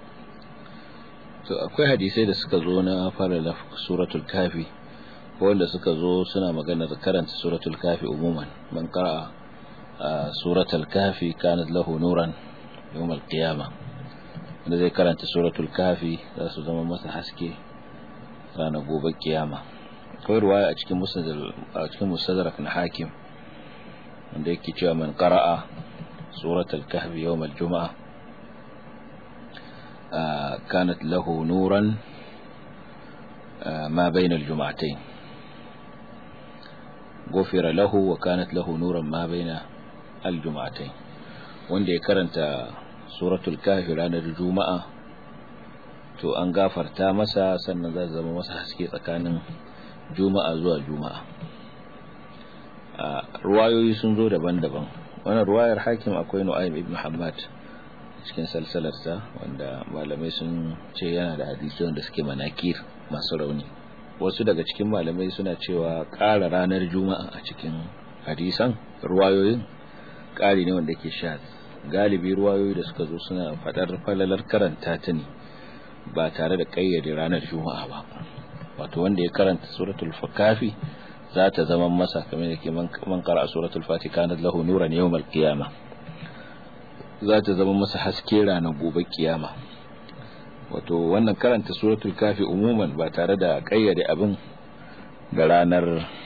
to akwai hadisai da suka zo na falalar suratul kahfi wanda suka zo suna magana da karanta suratul kafi umuman man qara'a suratul kafi kanat lahu nuran yawm al-qiyama da zai karanta suratul kafi za su zama masa haske ranar gobe kiyama akwai ruwaya a cikin a cikin musaddarak na hakim wanda yake cewa man qara'a suratul kahfi yawm al-jum'a kanat lahu nuran ma bayna al-jum'atayn غفر له وكانت له نورا ما بين الجمعتين wanda ya karanta suratul kafi ranar juma'a to an gafarta masa sannan zai zama masa haske tsakanin juma'a zuwa juma'a ruwayoyi sun zo daban-daban wannan ruwayar hakim akwai nu'aym ibn Muhammad cikin salsalarsa wanda malamai sun ce yana da hadisi wanda suke manakir masu rauni wasu daga cikin malamai suna cewa ƙara ranar juma'a a cikin hadisan ruwayoyin ƙari ne wanda ke sha galibi ruwayoyi da suka zo suna faɗar falalar karanta ta ne ba tare da ƙayyade ranar juma'a ba wato wanda ya karanta suratul kafi za ta zama masa kamar da ke man qara suratul fatiha kanat lahu nuran yawmal qiyama za ta zama masa haske ranar gobe kiyama wato wannan karanta suratul kafi umuman ba tare da kayyade abin da ranar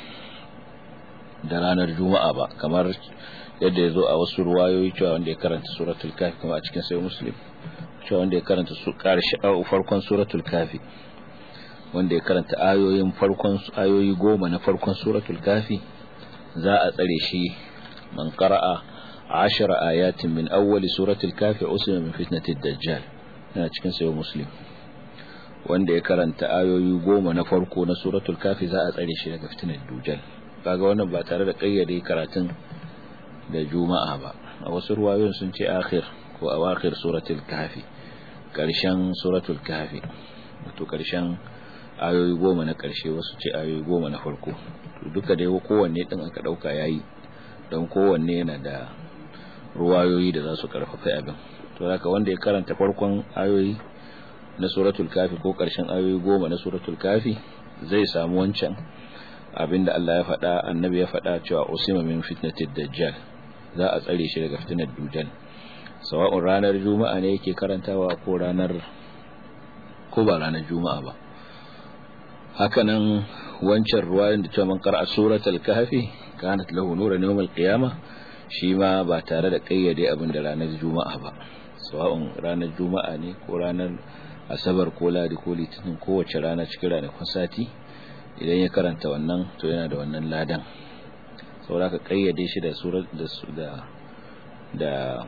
da ranar juma'a ba kamar yadda ya zo a wasu ruwayoyi cewa wanda ya karanta suratul kafi kuma a cikin sai muslim cewa wanda ya karanta su karshe farkon suratul kafi wanda ya karanta ayoyin farkon ayoyi goma na farkon suratul kafi za a tsare shi man qara'a ashara ayatin min awwali suratul kafi usima min fitnatid dajjal yana cikin sayo muslim wanda ya karanta ayoyi goma na farko na suratul kafi za a tsare shi daga fitinar dujal kaga wannan ba tare da kayyade karatun da juma'a ba a wasu ruwayoyin sun ce akhir ko awakhir suratul kafi karshen suratul kafi wato karshen ayoyi goma na karshe wasu ce ayoyi goma na farko duka dai kowanne din aka dauka yayi don kowanne yana da ruwayoyi da za su karfafa abin to haka wanda ya karanta farkon ayoyi na suratul kafi ko karshen ayoyi goma na suratul kafi zai samu wancan abinda Allah ya faɗa annabi ya faɗa cewa usima min fitnatid dajjal za a tsare shi daga fitnar dujjal sawa'un ranar juma'a ne yake karantawa ko ranar ko ba ranar juma'a ba hakanan wancan ruwayan da cewa man qara'a suratul kahfi kanat lahu nuran yawmal qiyamah shi ma ba tare da kayyade abin da ranar juma'a ba sawa'un ranar juma'a ne ko ranar asabar ko ladi ko litinin kowace rana cikin ranakun sati idan ya karanta wannan to yana da wannan ladan saboda ka kayyade shi da surat da da da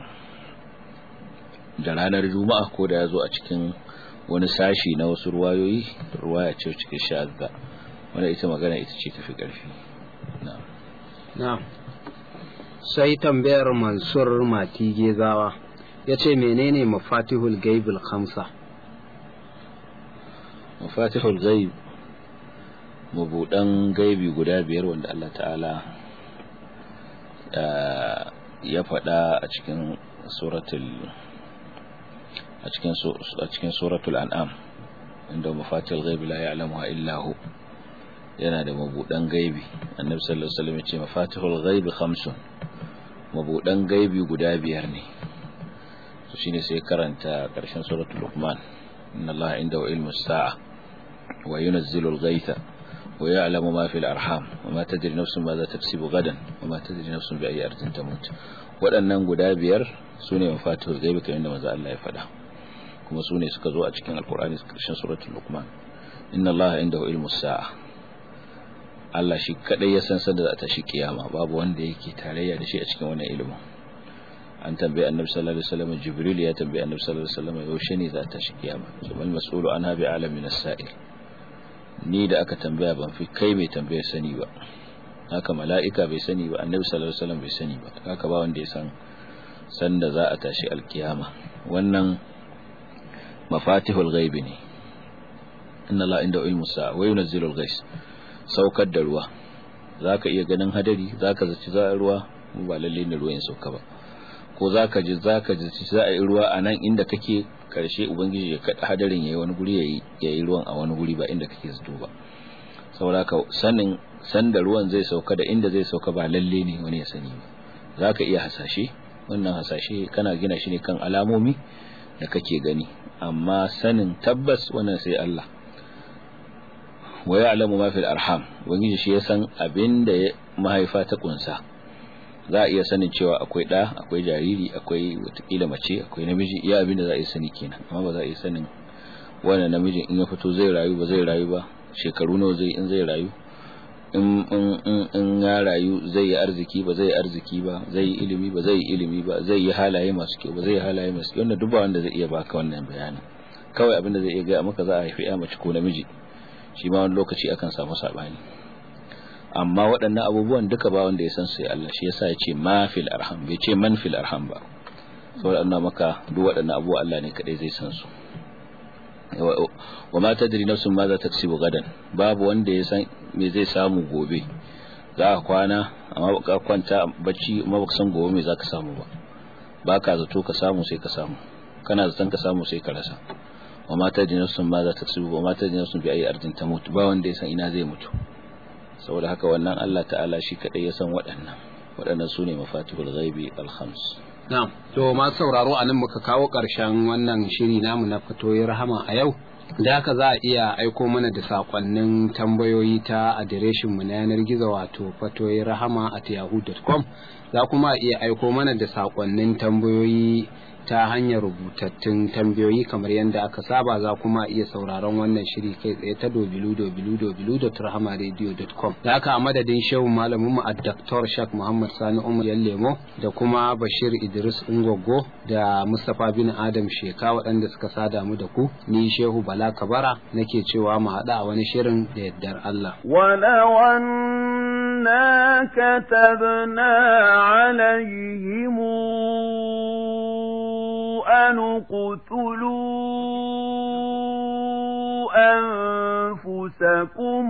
da ranar juma'a ko da ya zo a cikin wani sashi na wasu ruwayoyi ruwaya ce cikin sha'adda wanda ita magana ita ce tafi ƙarfi na'am na'am sai tambayar mansur mati gezawa ya ce menene mafatihul gaibul khamsa mafatihul gaib mabudan gaibi guda biyar wanda Allah ta'ala ya faɗa a cikin suratul a cikin a cikin suratul an'am inda mafatihul gaibi la ya'lamuha illa hu yana da mabudan gaibi annabi sallallahu alaihi wasallam ya ce mafatihul gaibi khamsun mabudan gaibi guda biyar ne to shine sai karanta karshen suratul luqman inna allaha indahu ilmu as-sa'a wa yunazzilu al-ghaytha wa ya'lamu ma fil arham wa ma tadri nafsun ma za taksibu gadan wa ma tadri nafsun bi ayyi ardin tamut waɗannan guda biyar sune mafatihul gaibi kamar yadda manzo Allah ya faɗa kuma sune suka zo a cikin alqur'ani karshen suratul luqman inna allaha indahu ilmu as-sa'a Allah shi kadai ya san sanda za ta shi kiyama babu wanda yake tarayya da shi a cikin wannan ilimin an tambaye annabi sallallahu alaihi wasallam jibril ya tambaye annabi sallallahu alaihi wasallam yaushe ne za ta shi kiyama jamal mas'ulu anha bi alamin as-sa'il ni da aka tambaya ban fi kai mai tambaya sani ba haka mala'ika bai sani ba annabi sallallahu alaihi wasallam bai sani ba haka ba wanda ya san sanda za a tashi alkiyama wannan mafatihul ghaibi ne inna la inda ilmu sa'a wa yunzilu al-ghais saukar da ruwa za ka iya ganin hadari za ka zaci za a ruwa ba lalle ne ruwan sauka ba ko za ka ji za ka zaci za a yi ruwa a nan inda kake karshe ubangiji ya kaɗa hadarin ya yi wani guri ya yi ruwan a wani guri ba inda kake zato ba saboda ka sanin san da ruwan zai sauka da inda zai sauka ba lalle ne wani ya sani ba za ka iya hasashe wannan hasashe kana gina shi ne kan alamomi da kake gani amma sanin tabbas wannan sai Allah wa ya'lamu ma fil arham ubangiji shi ya san abin da mahaifa ta kunsa za a iya sanin cewa akwai ɗa akwai jariri akwai watakila mace akwai namiji iya abin da za a iya sani kenan amma ba za a iya sanin wannan namijin in ya fito zai rayu ba zai rayu ba shekaru nawa zai in zai rayu in in in ya rayu zai yi arziki ba zai yi arziki ba zai yi ilimi ba zai yi ilimi ba zai yi halaye masu kyau ba zai yi halaye masu kyau wanda duk ba wanda zai iya baka wannan bayanin kawai abin da zai iya ga maka za a haifi ya mace ko namiji shi ma wani lokaci akan samu sabani amma waɗannan abubuwan duka ba wanda ya san sai Allah shi yasa ya ce ma fil arham bai ce man fil arham ba saboda Allah maka duk waɗannan abubuwa Allah ne kadai zai san su wa ma tadri nafsun ma za ta kasibu gadan babu wanda ya san me zai samu gobe za ka kwana amma ka kwanta bacci amma baka san gobe me za ka samu ba baka zato ka samu sai ka samu kana zaton ka samu sai ka rasa wa ma tadri nafsun ma za ta kasibu wa ma tadri nafsun bi ayi ardin ta mutu ba wanda ya san ina zai mutu saboda haka wannan Allah ta'ala shi kadai ya san waɗannan waɗannan sune mafatihul ghaibi al-khams Na'am, to masu sauraro a nan muka kawo ƙarshen wannan shiri namu na fatoyi rahama a yau. Da haka za a iya aiko mana da saƙonnin tambayoyi ta adireshinmu na yanar gizo wato fatoyi rahama at yahoo.com za kuma iya aiko mana da saƙonnin tambayoyi ta hanyar rubutattun tambayoyi kamar yadda aka saba za kuma iya sauraron wannan shiri kai tsaye ta www.rahamaradio.com da aka a madadin shehu malamin mu a Dr. Shak Muhammad Sani Umar Lemo da kuma Bashir Idris Ungogo da Mustapha bin Adam Sheka waɗanda suka sada mu da ku ni shehu Bala Kabara nake cewa mu haɗa a wani shirin da yardar Allah ولو كتبنا عليهم أن اقتلوا أنفسكم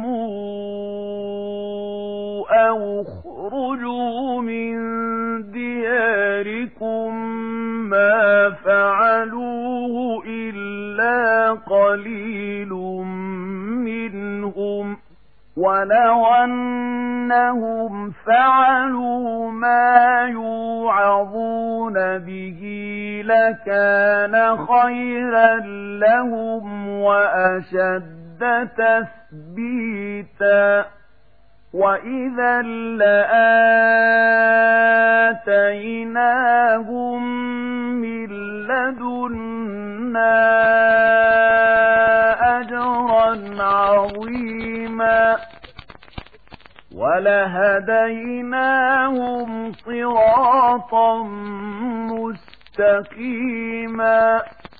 أو اخرجوا من دياركم ما فعلوه إلا قليل منهم ولو أنهم فعلوا ما يوعظون به لكان خيرا لهم وأشد تثبيتا وإذا لآتيناهم من لدنا أجرا عظيما ولهديناهم صراطا مستقيما